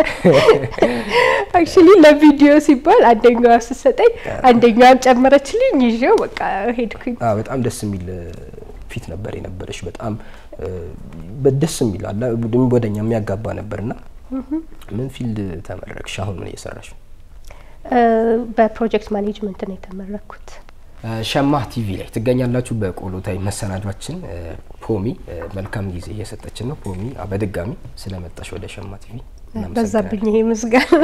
አክቹሊ ለቪዲዮ ሲባል አንደኛዋ ስትሰጠኝ አንደኛዋን ጨመረችልኝ ይዤው በቃ ሄድኩኝ። አዎ በጣም ደስ የሚል እ፣ ፊት ነበር የነበረሽ። በጣም እ፣ በደስ የሚል አለ ወደኛ የሚያጋባ ነበርና ምን ፊልድ ተመረቅሽ? አሁን ምን እየሰራሽ ነው? በፕሮጀክት ማኔጅመንት ነው የተመረኩት። ሸማ ቲቪ ላይ ትገኛላችሁ። በቆሎታይ መሰናዷችን ፖሚ መልካም ጊዜ እየሰጠችን ነው። ፖሚ በድጋሚ ስለመጣሽ ወደ ሸማ ቲቪ በዛብኝ ይሄ ምስጋና።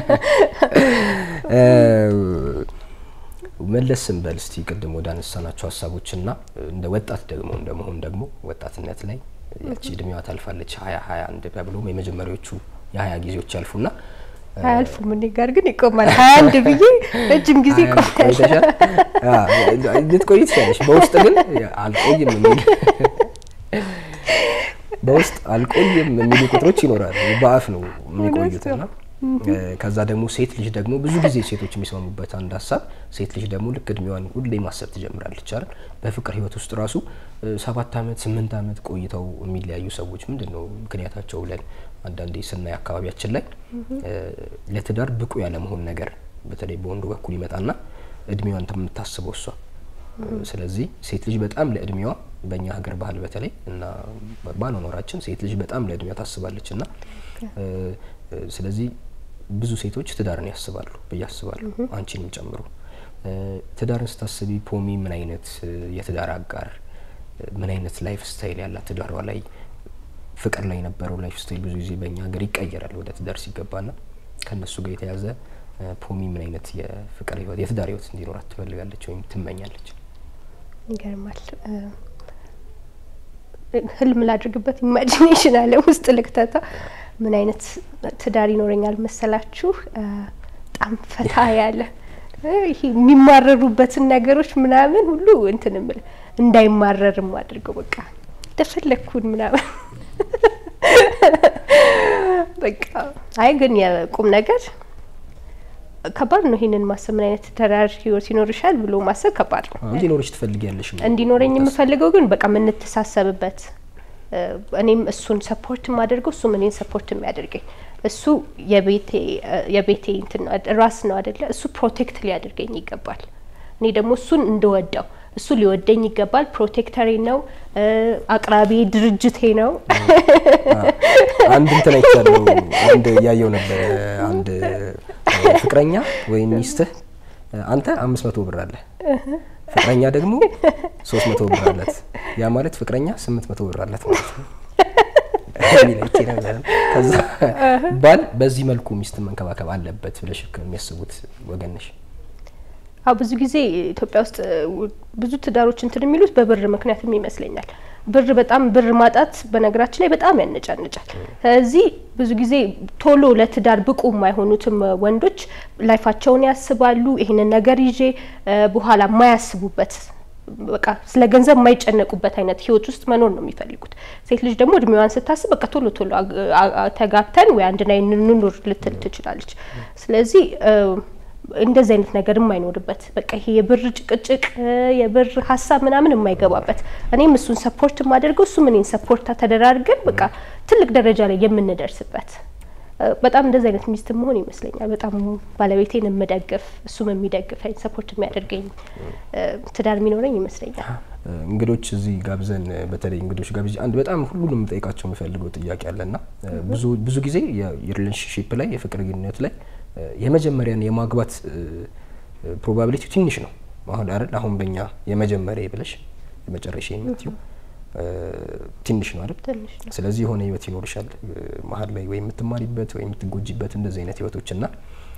መለስ ስንበል እስቲ ቅድም ወደ አነሳናቸው ሀሳቦችና እንደ ወጣት ደግሞ እንደመሆን ደግሞ ወጣትነት ላይ ያቺ እድሜዋ ታልፋለች ሀያ ሀያ አንድ ተብሎም የመጀመሪያዎቹ የሀያ ጊዜዎች ያልፉና አያልፉም እኔ ጋር ግን ይቆማል። ሀያ አንድ ብዬ ረጅም ጊዜ ይቆማል። ልትቆይ ትችላለች። በውስጥ ግን አልቆይም የሚል በውስጥ አልቆይም የሚሉ ቁጥሮች ይኖራሉ። በአፍ ነው የሚቆዩትና ከዛ ደግሞ ሴት ልጅ ደግሞ ብዙ ጊዜ ሴቶች የሚስማሙበት አንድ ሀሳብ ሴት ልጅ ደግሞ ልክ እድሜዋን ሁሌ ማሰብ ትጀምራለች አይደል? በፍቅር ህይወት ውስጥ ራሱ ሰባት አመት ስምንት አመት ቆይተው የሚለያዩ ሰዎች ምንድን ነው ምክንያታቸው ብለን አንዳንዴ ስናይ አካባቢያችን ላይ ለትዳር ብቁ ያለመሆን ነገር በተለይ በወንዱ በኩል ይመጣና እድሜዋን የምታስበው እሷ። ስለዚህ ሴት ልጅ በጣም ለእድሜዋ በእኛ ሀገር ባህል በተለይ እና ባለኖራችን ሴት ልጅ በጣም ለእድሜዋ ታስባለች እና ስለዚህ ብዙ ሴቶች ትዳርን ያስባሉ ብዬ አስባለሁ፣ አንቺንም ጨምሮ። ትዳርን ስታስቢ ፖሚ ምን አይነት የትዳር አጋር ምን አይነት ላይፍ ስታይል ያላት ትዳሯ ላይ ፍቅር ላይ የነበረው ላይፍ ስታይል ብዙ ጊዜ በእኛ ሀገር ይቀየራል ወደ ትዳር ሲገባና ከእነሱ ጋር የተያዘ ፖሚ ምን አይነት የፍቅር ህይወት የትዳር ህይወት እንዲኖራት ትፈልጋለች ወይም ትመኛለች? ይገርማል። ህልም ላድርግበት፣ ኢማጂኔሽን አለም ውስጥ ልክተታ ምን አይነት ትዳር ይኖረኛል መሰላችሁ? በጣም ፈታ ያለ ይሄ የሚማረሩበትን ነገሮች ምናምን ሁሉ እንትን ምል እንዳይማረርም አድርገው በቃ እንደፈለግኩን ምናምን በቃ አይ ግን የቁም ነገር ከባድ ነው። ይሄንን ማሰብ ምን አይነት ትዳር ህይወት ይኖርሻል ብሎ ማሰብ ከባድ ነው። እንዲኖርሽ ትፈልጊያለሽ? እንዲኖረኝ የምፈልገው ግን በቃ የምንተሳሰብበት እኔም እሱን ሰፖርት የማደርገው እሱም እኔን ሰፖርት የሚያደርገኝ እሱ የቤቴ የቤቴ እንትን ራስ ነው አደለ? እሱ ፕሮቴክት ሊያደርገኝ ይገባል። እኔ ደግሞ እሱን እንደወደው እሱ ሊወደኝ ይገባል። ፕሮቴክተሬ ነው፣ አቅራቢ ድርጅቴ ነው። አንድ እንትን አይቻለሁ። አንድ እያየው ነበረ። አንድ ፍቅረኛ ወይም ሚስትህ አንተ አምስት መቶ ብር አለ ፍቅረኛ ደግሞ ሶስት መቶ ብር አላት። ያ ማለት ፍቅረኛ ስምንት መቶ ብር አላት ማለት ነው። ከዛ ባል በዚህ መልኩ ሚስትን መንከባከብ አለበት ብለሽ የሚያስቡት ወገን ነሽ? አዎ ብዙ ጊዜ ኢትዮጵያ ውስጥ ብዙ ትዳሮች እንትን የሚሉት በብር ምክንያትም ይመስለኛል። ብር በጣም ብር ማጣት በነገራችን ላይ በጣም ያነጫንጫል። ስለዚህ ብዙ ጊዜ ቶሎ ለትዳር ብቁ የማይሆኑትም ወንዶች ላይፋቸውን ያስባሉ። ይህንን ነገር ይዤ በኋላ የማያስቡበት በቃ ስለ ገንዘብ የማይጨነቁበት አይነት ህይወት ውስጥ መኖር ነው የሚፈልጉት። ሴት ልጅ ደግሞ እድሜዋን ስታስብ በቃ ቶሎ ቶሎ ተጋብተን ወይ አንድ ላይ እንኑር ልትል ትችላለች። ስለዚህ እንደዚህ አይነት ነገር የማይኖርበት በቃ ይሄ የብር ጭቅጭቅ የብር ሀሳብ ምናምን የማይገባበት እኔም እሱን ሰፖርት የማደርገው እሱም እኔን ሰፖርት ተደራርገን በቃ ትልቅ ደረጃ ላይ የምንደርስበት በጣም እንደዚህ አይነት ሚስት መሆን ይመስለኛል። በጣም ባለቤቴን የምደግፍ እሱም የሚደግፈኝ ሰፖርት የሚያደርገኝ ትዳር የሚኖረኝ ይመስለኛል። እንግዶች እዚህ ጋብዘን በተለይ እንግዶች ጋብዤ አንድ በጣም ሁሉንም ጠይቃቸው የምፈልገው ጥያቄ አለና ብዙ ብዙ ጊዜ የሪሌሽንሽፕ ላይ የፍቅር ግንኙነት ላይ የመጀመሪያን የማግባት ፕሮባቢሊቲ ትንሽ ነው። አሁን አይደል አሁን በእኛ የመጀመሪያ ብለሽ የመጨረሻ የምትዩ ትንሽ ነው አይደል? ስለዚህ የሆነ ህይወት ይኖርሻል መሀል ላይ ወይ የምትማሪበት ወይ የምትጎጂበት እንደዚህ አይነት ህይወቶች እና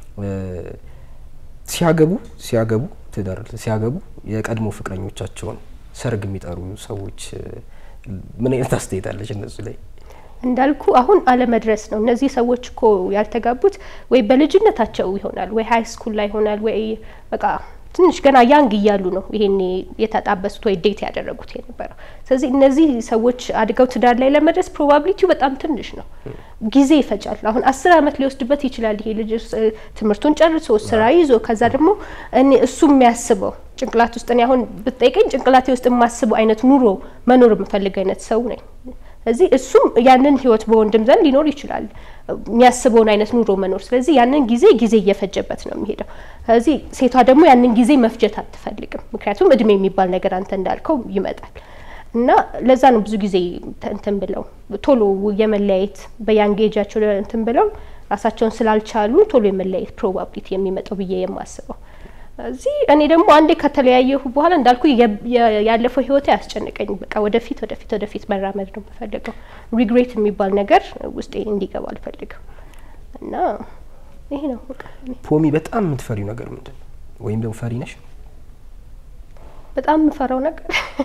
ሲያገቡ ሲያገቡ ትዳር ሲያገቡ የቀድሞ ፍቅረኞቻቸውን ሰርግ የሚጠሩ ሰዎች ምን አይነት አስተያየት አለች እነሱ ላይ? እንዳልኩ አሁን አለመድረስ ነው። እነዚህ ሰዎች እኮ ያልተጋቡት ወይ በልጅነታቸው ይሆናል ወይ ሀይ ስኩል ላይ ይሆናል ወይ በቃ ትንሽ ገና ያንግ እያሉ ነው ይሄኔ የተጣበሱት ወይ ዴት ያደረጉት የነበረው። ስለዚህ እነዚህ ሰዎች አድገው ትዳር ላይ ለመድረስ ፕሮባቢሊቲው በጣም ትንሽ ነው። ጊዜ ይፈጃል። አሁን አስር አመት ሊወስድበት ይችላል ይሄ ልጅ ትምህርቱን ጨርሶ ስራ ይዞ ከዛ ደግሞ እኔ እሱ የሚያስበው ጭንቅላት ውስጥ እኔ አሁን ብትጠይቀኝ ጭንቅላቴ ውስጥ የማስበው አይነት ኑሮ መኖር የምፈልግ አይነት ሰው ነኝ። ስለዚህ እሱም ያንን ህይወት በወንድም ዘንድ ሊኖር ይችላል የሚያስበውን አይነት ኑሮ መኖር። ስለዚህ ያንን ጊዜ ጊዜ እየፈጀበት ነው የሚሄደው። ስለዚህ ሴቷ ደግሞ ያንን ጊዜ መፍጀት አትፈልግም። ምክንያቱም እድሜ የሚባል ነገር አንተ እንዳልከው ይመጣል እና ለዛ ነው ብዙ ጊዜ እንትን ብለው ቶሎ የመለያየት በያንጌጃቸው እንትን ብለው ራሳቸውን ስላልቻሉ ቶሎ የመለያየት ፕሮባቢሊቲ የሚመጣው ብዬ የማስበው እዚህ እኔ ደግሞ አንዴ ከተለያየሁ በኋላ እንዳልኩ ያለፈው ህይወቴ አያስጨንቀኝም። በቃ ወደፊት ወደፊት ወደፊት መራመድ ነው የምፈልገው። ሪግሬት የሚባል ነገር ውስጤ እንዲገባ አልፈልግም እና ይሄ ነው በቃ ፖሚ በጣም የምትፈሪው ነገር ምንድን ነው? ወይም ደግሞ ፈሪ ነሽ? በጣም የምፈራው ነገር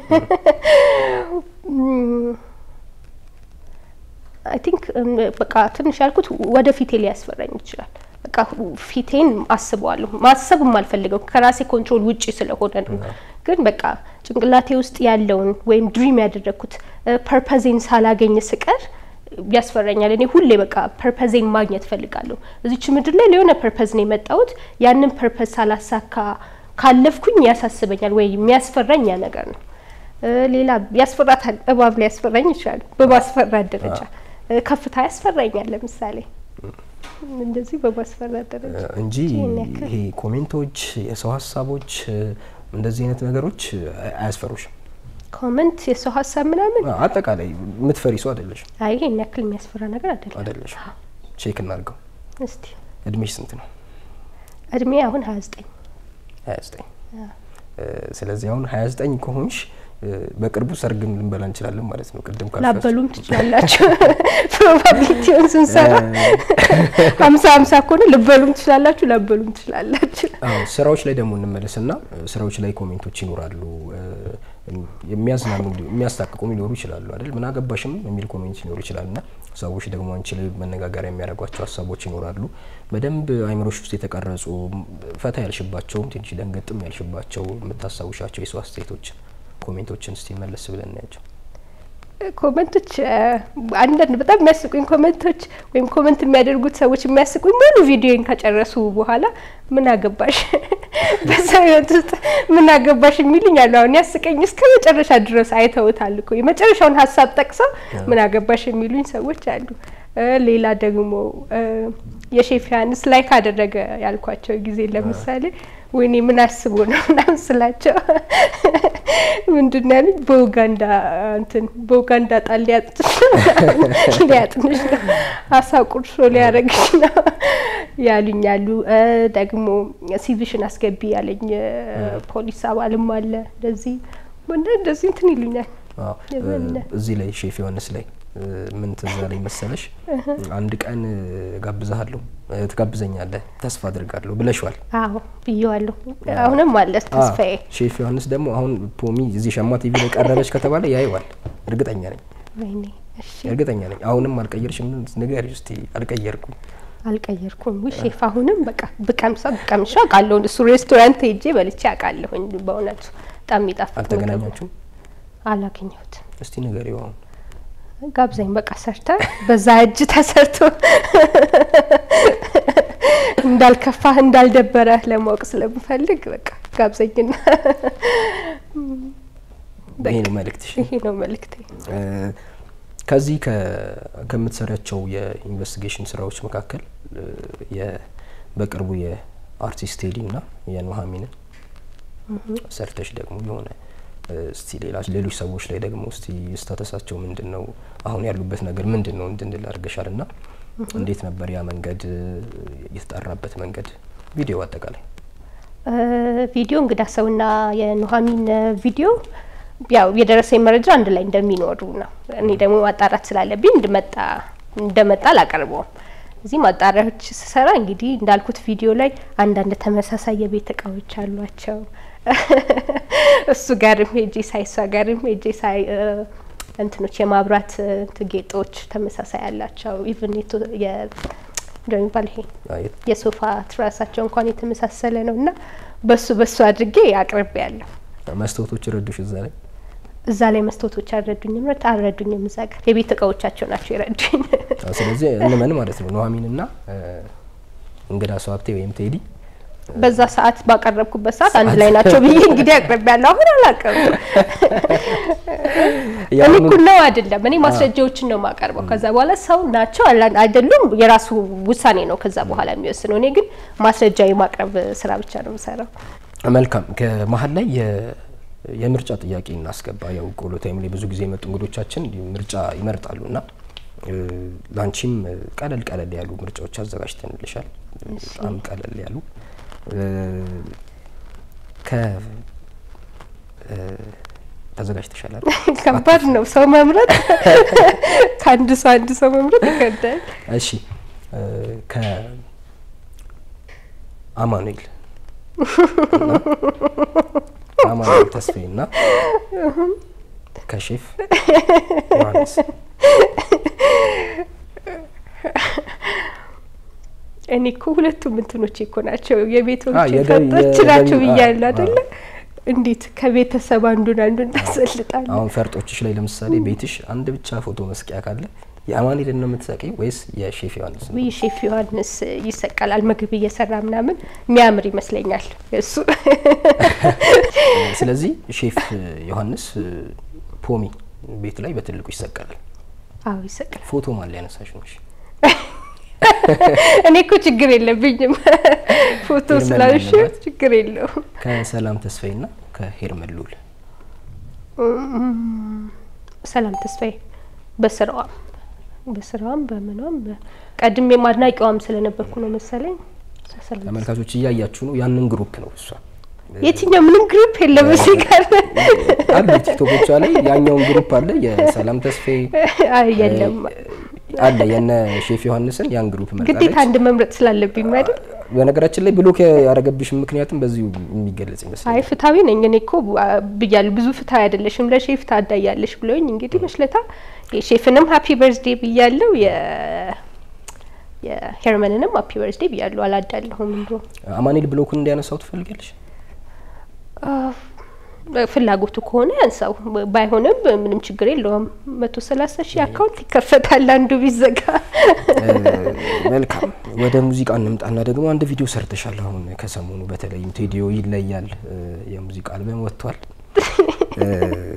አይ ቲንክ በቃ ትንሽ ያልኩት ወደ ፊቴ ሊያስፈራኝ ይችላል። በቃ ፊቴን አስበዋለሁ። ማሰብ የማልፈልገው ከራሴ ኮንትሮል ውጪ ስለሆነ ነው። ግን በቃ ጭንቅላቴ ውስጥ ያለውን ወይም ድሪም ያደረግኩት ፐርፐዜን ሳላገኝ ስቀር ያስፈራኛል። እኔ ሁሌ በቃ ፐርፐዜን ማግኘት ፈልጋለሁ። እዚች ምድር ላይ ለሆነ ፐርፐዝ ነው የመጣሁት። ያንን ፐርፐዝ ሳላሳካ ካለፍኩኝ ያሳስበኛል ወይ የሚያስፈራኝ ያ ነገር ነው። ሌላ ያስፈራታል። እባብ ላይ ያስፈራኝ ይችላል በማስፈራት ደረጃ። ከፍታ ያስፈራኛል ለምሳሌ እንደዚህ በማስፈራት ደረጃ እንጂ ይሄ ኮሜንቶች፣ የሰው ሀሳቦች እንደዚህ አይነት ነገሮች አያስፈሩሽም? ኮመንት፣ የሰው ሀሳብ ምናምን አጠቃላይ የምትፈሪ ሰው አይደለሽ? አይ ይሄን ያክል የሚያስፈራ ነገር አይደለም። አይደለሽ? ቼክ እናድርገው። እስቲ እድሜሽ ስንት ነው? እድሜ አሁን ሀያ ዘጠኝ ሀያ ዘጠኝ ስለዚህ አሁን ሀያ ዘጠኝ ከሆንሽ በቅርቡ ሰርግም ልንበላ እንችላለን ማለት ነው። ቅድም ላበሉም ትችላላችሁ። ፕሮባቢሊቲውን ስንሰራ ሀምሳ ሀምሳ ከሆነ ልበሉም ትችላላችሁ፣ ላበሉም ትችላላችሁ። ስራዎች ላይ ደግሞ እንመለስና ስራዎች ላይ ኮሜንቶች ይኖራሉ። የሚያዝናኑ የሚያስታቅቁም ሊኖሩ ይችላሉ አይደል? ምን አገባሽም የሚል ኮሜንት ሊኖሩ ይችላል እና ሰዎች ደግሞ አንቺ ላይ መነጋገሪያ የሚያደርጓቸው ሀሳቦች ይኖራሉ። በደንብ አይምሮሽ ውስጥ የተቀረጹ ፈታ ያልሽባቸውም ትንሽ ደንገጥም ያልሽባቸው የምታስታውሻቸው የሰው አስተያየቶች ኮሜንቶችን እስቲ መለስ ብለን እናያቸው። ኮመንቶች አንዳንድ በጣም የሚያስቁኝ ኮመንቶች ወይም ኮመንት የሚያደርጉት ሰዎች የሚያስቁኝ ሙሉ ቪዲዮን ከጨረሱ በኋላ ምን አገባሽ በሰው ህይወት ውስጥ ምን አገባሽ የሚልኝ አሉ። አሁን ያስቀኝ እስከ መጨረሻ ድረስ አይተውታል እኮ የመጨረሻውን ሀሳብ ጠቅሰው ምን አገባሽ የሚሉኝ ሰዎች አሉ። ሌላ ደግሞ የሼፍ ዮሐንስ ላይ ካደረገ ያልኳቸው ጊዜ ለምሳሌ ወይኔ ምን አስቦ ነው ምናምን ስላቸው ምንድን ነው ያሉኝ? በኡጋንዳ እንትን በኡጋንዳ ጣል ሊያጥንሽ ነው ሊያጥንሽ ነው አሳ ቁርሾ ሊያረግሽ ነው ያሉኝ አሉ። ደግሞ ሲቪሽን አስገቢ ያለኝ ፖሊስ አባልም አለ። እንደዚህ እንደዚህ እንትን ይሉኛል። እዚህ ላይ ሼፍ ዮሐንስ ላይ ምን ትዝ አለኝ መሰለሽ፣ አንድ ቀን ጋብዛሃለሁ ትጋብዘኛለህ ተስፋ አድርጋለሁ ብለሽዋል። አዎ ብዬዋለሁ። አሁንም አለ ተስፋዬ። ሼፍ ዮሐንስ ደግሞ አሁን ፖሚ እዚህ ሸማ ቲቪ ላይ ቀረበች ከተባለ ያየዋል። እርግጠኛ ነኝ፣ ወይኔ እሺ፣ እርግጠኛ ነኝ። አሁንም አልቀየርሽም? ንገሪው እስቲ። አልቀየርኩም አልቀየርኩም። ውይ ሼፍ አሁንም በቃ ብቀምሳ ብቀምሻ አውቃለሁ። እሱ ሬስቶራንት ሄጄ በልቼ አውቃለሁኝ። በእውነቱ በጣም የሚጣፍጥ አልተገናኛችሁም? አላገኘሁትም። እስቲ ንገሪው አሁን ጋብዛኝ በቃ ሰርተ በዛ እጅ ተሰርቶ እንዳልከፋህ እንዳልደበረህ ለማወቅ ስለምፈልግ በቃ ጋብዘኝና ይሄ ነው መልእክትሽ። ይሄ ነው መልእክቴ። ከዚህ ከምትሰሪያቸው የኢንቨስቲጌሽን ስራዎች መካከል በቅርቡ የአርቲስት ቴዲና የኑሀሚንን ሰርተሽ ደግሞ የሆነ እስቲ ሌላ ሌሎች ሰዎች ላይ ደግሞ እስቲ ስታተሳቸው ምንድን ነው አሁን ያሉበት ነገር ምንድን ነው እንድንል አድርገሻል እና እንዴት ነበር ያ መንገድ የተጣራበት መንገድ ቪዲዮ አጠቃላይ ቪዲዮ እንግዳ ሰውና የኑሀሚን ቪዲዮ ያው የደረሰኝ መረጃ አንድ ላይ እንደሚኖሩ ነው። እኔ ደግሞ ማጣራት ስላለብኝ እንድመጣ እንደመጣ አላቀርበውም። እዚህ ማጣሪያዎች ስሰራ እንግዲህ እንዳልኩት ቪዲዮ ላይ አንዳንድ ተመሳሳይ የቤት እቃዎች አሏቸው። እሱ ጋርም ሄጄ ሳይ እሷ ጋርም ሄጄ ሳይ እንትኖች የማብራት ጌጦች ተመሳሳይ አላቸው። ኢቭን እንደሚባል ይሄ የሶፋ ትራሳቸው እንኳን የተመሳሰለ ነው እና በሱ በሱ አድርጌ አቅርቤ ያለሁ። መስታወቶች ረዱሽ እዛ ላይ እዛ ላይ መስታወቶች አልረዱኝም፣ ረት አልረዱኝም። እዛ ጋር የቤት እቃዎቻቸው ናቸው የረዱኝ። ስለዚህ እንመን ማለት ነው ኑሀሚንና እንግዳ ሰው ሀብቴ ወይም ቴዲ በዛ ሰዓት ባቀረብኩበት ሰዓት አንድ ላይ ናቸው ብዬ እንግዲህ አቅርቤ ያለሁ። አሁን አላቀርቡ እኔ እኮ ነው አይደለም፣ እኔ ማስረጃዎችን ነው የማቀርበው። ከዛ በኋላ ሰው ናቸው አይደሉም የራሱ ውሳኔ ነው ከዛ በኋላ የሚወስነው። እኔ ግን ማስረጃ የማቅረብ ስራ ብቻ ነው የምሰራው። መልካም። ከመሀል ላይ የምርጫ ጥያቄ እናስገባ። ያው ቆሎ ታይም ላይ ብዙ ጊዜ የመጡ እንግዶቻችን ምርጫ ይመርጣሉ እና ላንቺም ቀለል ቀለል ያሉ ምርጫዎች አዘጋጅተንልሻል። በጣም ቀለል ያሉ ከ ተዘጋጅተሻል አይደል? ከባድ ነው ሰው መምረጥ። ከአንድ ሰው አንድ ሰው መምረጥ ይከብዳል። እሺ ከ አማኑኤል አማኑኤል ተስፋዬ እና ከሼፍ ዮሐንስ እኔ እኮ ሁለቱም እንትኖች እኮ ናቸው የቤቶች የገቢ- ፈርጦች የገቢ- ናቸው አዎ፣ ብያለሁ አዎ። አይደለ? እንዴት ከቤተሰብ አንዱን አንዱን ታሰልጣለህ? አሁን ፈርጦችሽ ላይ ለምሳሌ ቤትሽ አንድ ብቻ ፎቶ መስቂያ ካለ የአማኑኤልን ነው የምትሰቂው ወይስ የሼፍ ዮሐንስ ነው? ይህ ሼፍ ዮሐንስ ይሰቀላል ምግብ እየሰራ ምናምን የሚያምር ይመስለኛል እሱ ስለዚህ ሼፍ ዮሐንስ ፖሚ ቤት ላይ በትልቁ ይሰቀላል። አዎ ይሰቀላል። ፎቶ ማን ሊያነሳሽ ነው? እሺ። እኔ እኮ ችግር የለብኝም ፎቶ ሄርሜላ ስላልሽ አለባት? ችግር የለውም። ከሰላም ተስፋዬና ከሄርመን ልዑል ሰላም ተስፋዬ በስራዋም በስራዋም በምኗም በ- ቀድሜም አድናቂዋም ስለነበርኩ ነው መሰለኝ። ሰላም ተስፋዬ። ተመልካቾች እያያችሁ ነው። ያንን ግሩፕ ነው እሷ የትኛው ምንም ግሩፕ የለም እዚህ ጋር አሉ ቲክቶኮቿ ላይ ያኛውን ግሩፕ አለ የሰላም ተስፋዬ አይ የለም አለ የነ ሼፍ ዮሐንስን ያን ግሩፕ ግዴታ መርጣለች። አንድ መምረጥ ስላለብኝ አይደል? በነገራችን ላይ ብሎክ ያደረገብሽ ምክንያትም በዚሁ የሚገለጽ አይ ይመስላል። ፍትሐዊ ነኝ እኔ እኮ አ፣ ብያለሁ። ብዙ ፍትሐዊ አይደለሽም ለሼፍ ታዳያለሽ ብለውኝ እንግዲህ መሽለታ የሼፍንም ሀፒ በርዝዴ ብያለሁ የ የሄርመንንም ሀፒ በርዝዴ ብያለሁ። አላዳለሁም እንዶ አማኑኤል ብሎኩን እንዲያነሳው ትፈልጊያለሽ? ፍላጎቱ ከሆነ ያንሳው፣ ባይሆንም ምንም ችግር የለውም። መቶ ሰላሳ ሺህ አካውንት ይከፈታል አንዱ ቢዘጋ። መልካም ወደ ሙዚቃ እንምጣና ደግሞ አንድ ቪዲዮ ሰርተሻል። አሁን ከሰሞኑ በተለይም ቴዲዮ ይለያል እ፣ የሙዚቃ አልበም ወጥቷል። እ፣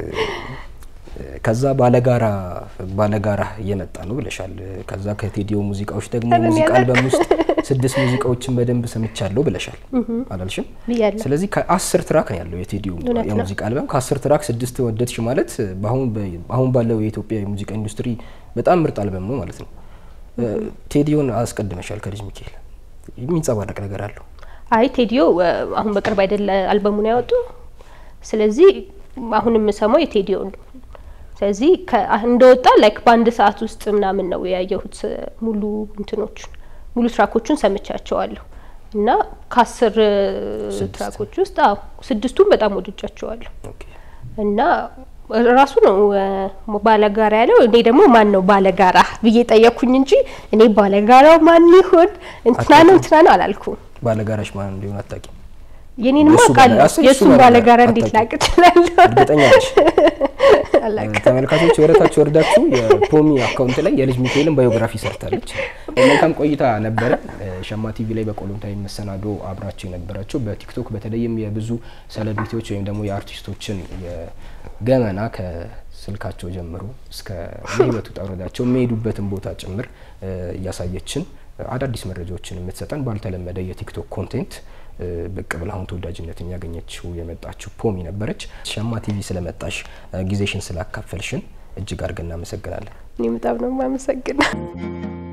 ከዛ ባለጋራ ባለጋራ እየመጣ ነው ብለሻል። ከዛ ከቴዲዮ ሙዚቃዎች ደግሞ ኧረ እኔ ሙዚቃ አላውቅም። አልበም ውስጥ ስድስት ሙዚቃዎችን በደንብ ሰምቻለሁ ብለሻል አላልሽም? ብያለሁ። ስለዚህ ከአስር ትራክ ነው ያለው የቴዲዮ እውነት ነው። የሙዚቃ አልበም። ከአስር ትራክ ስድስት ወደድሽ ማለት በአሁን በ- አሁን ባለው የኢትዮጵያ የሙዚቃ ኢንዱስትሪ በጣም ምርጥ አልበም ነው ማለት ነው። እ፣ ቴዲዮን አስቀድመሻል ከልጅ ሚካኤል የሚንጸባረቅ ነገር አለው። አይ ቴዲዮ እ፣ አሁን በቅርብ አይደለ አልበሙን ያወጡ። ስለዚህ አሁን የምሰማው የቴዲዮ ነው። ስለዚህ ከ- እንደወጣ ላይክ በአንድ ሰዓት ውስጥ ምናምን ነው ያየሁት እ፣ ሙሉ እንትኖቹን ሙሉ ትራኮቹን ሰምቻቸዋለሁ እና ከአስር እ፣ ስድስት። ትራኮች ውስጥ አዎ ስድስቱን በጣም ወድጃቸዋለሁ ኦኬ። እና ራሱ ነው እ፣ ባለጋራ ያለው። እኔ ደግሞ ማን ነው ባለጋራ ብዬ ጠየኩኝ እንጂ እኔ ባለጋራው ማን ይሆን እንትና ነው እንትና ነው አላልኩም። ባለጋራሽ ማን እንዲሆን አታውቂም? የኔንማ የእሱ ባለ- አውቃለሁ አስር የእሱን የእሱ ባለጋራ ባለጋራ እንዴት ላቅ አታውቂም? እችላለሁ? እርግጠኛ ነሽ? አላውቅም። ተመልካቾች ወረታች ወርዳችሁ የፖሚ አካውንት ላይ የልጅ ሚካኤልን ባዮግራፊ ሰርታለች። መልካም ቆይታ ነበረ። ሸማ ቲቪ ላይ በቆሎንታዊ መሰናዶ አብራችሁ የነበራችሁ በቲክቶክ በተለይም የብዙ ሴሌብሪቲዎች ወይም ደግሞ የአርቲስቶችን የገመና ከስልካቸው ጀምሮ እስከ የህይወት ውጣ ውረዳቸው የሚሄዱበትን ቦታ ጭምር እ፣ እያሳየችን አዳዲስ መረጃዎችን የምትሰጠን ባልተለመደ የቲክቶክ ኮንቴንት እ፣ ብቅ ብላ አሁን ተወዳጅነትን ያገኘችው የመጣችው ፖሚ ነበረች። ሸማ ቲቪ ስለመጣሽ እ፣ ጊዜሽን ስላካፈልሽን እጅግ አድርገን እናመሰግናለን። እኔ በጣም ነው የማመሰግነው።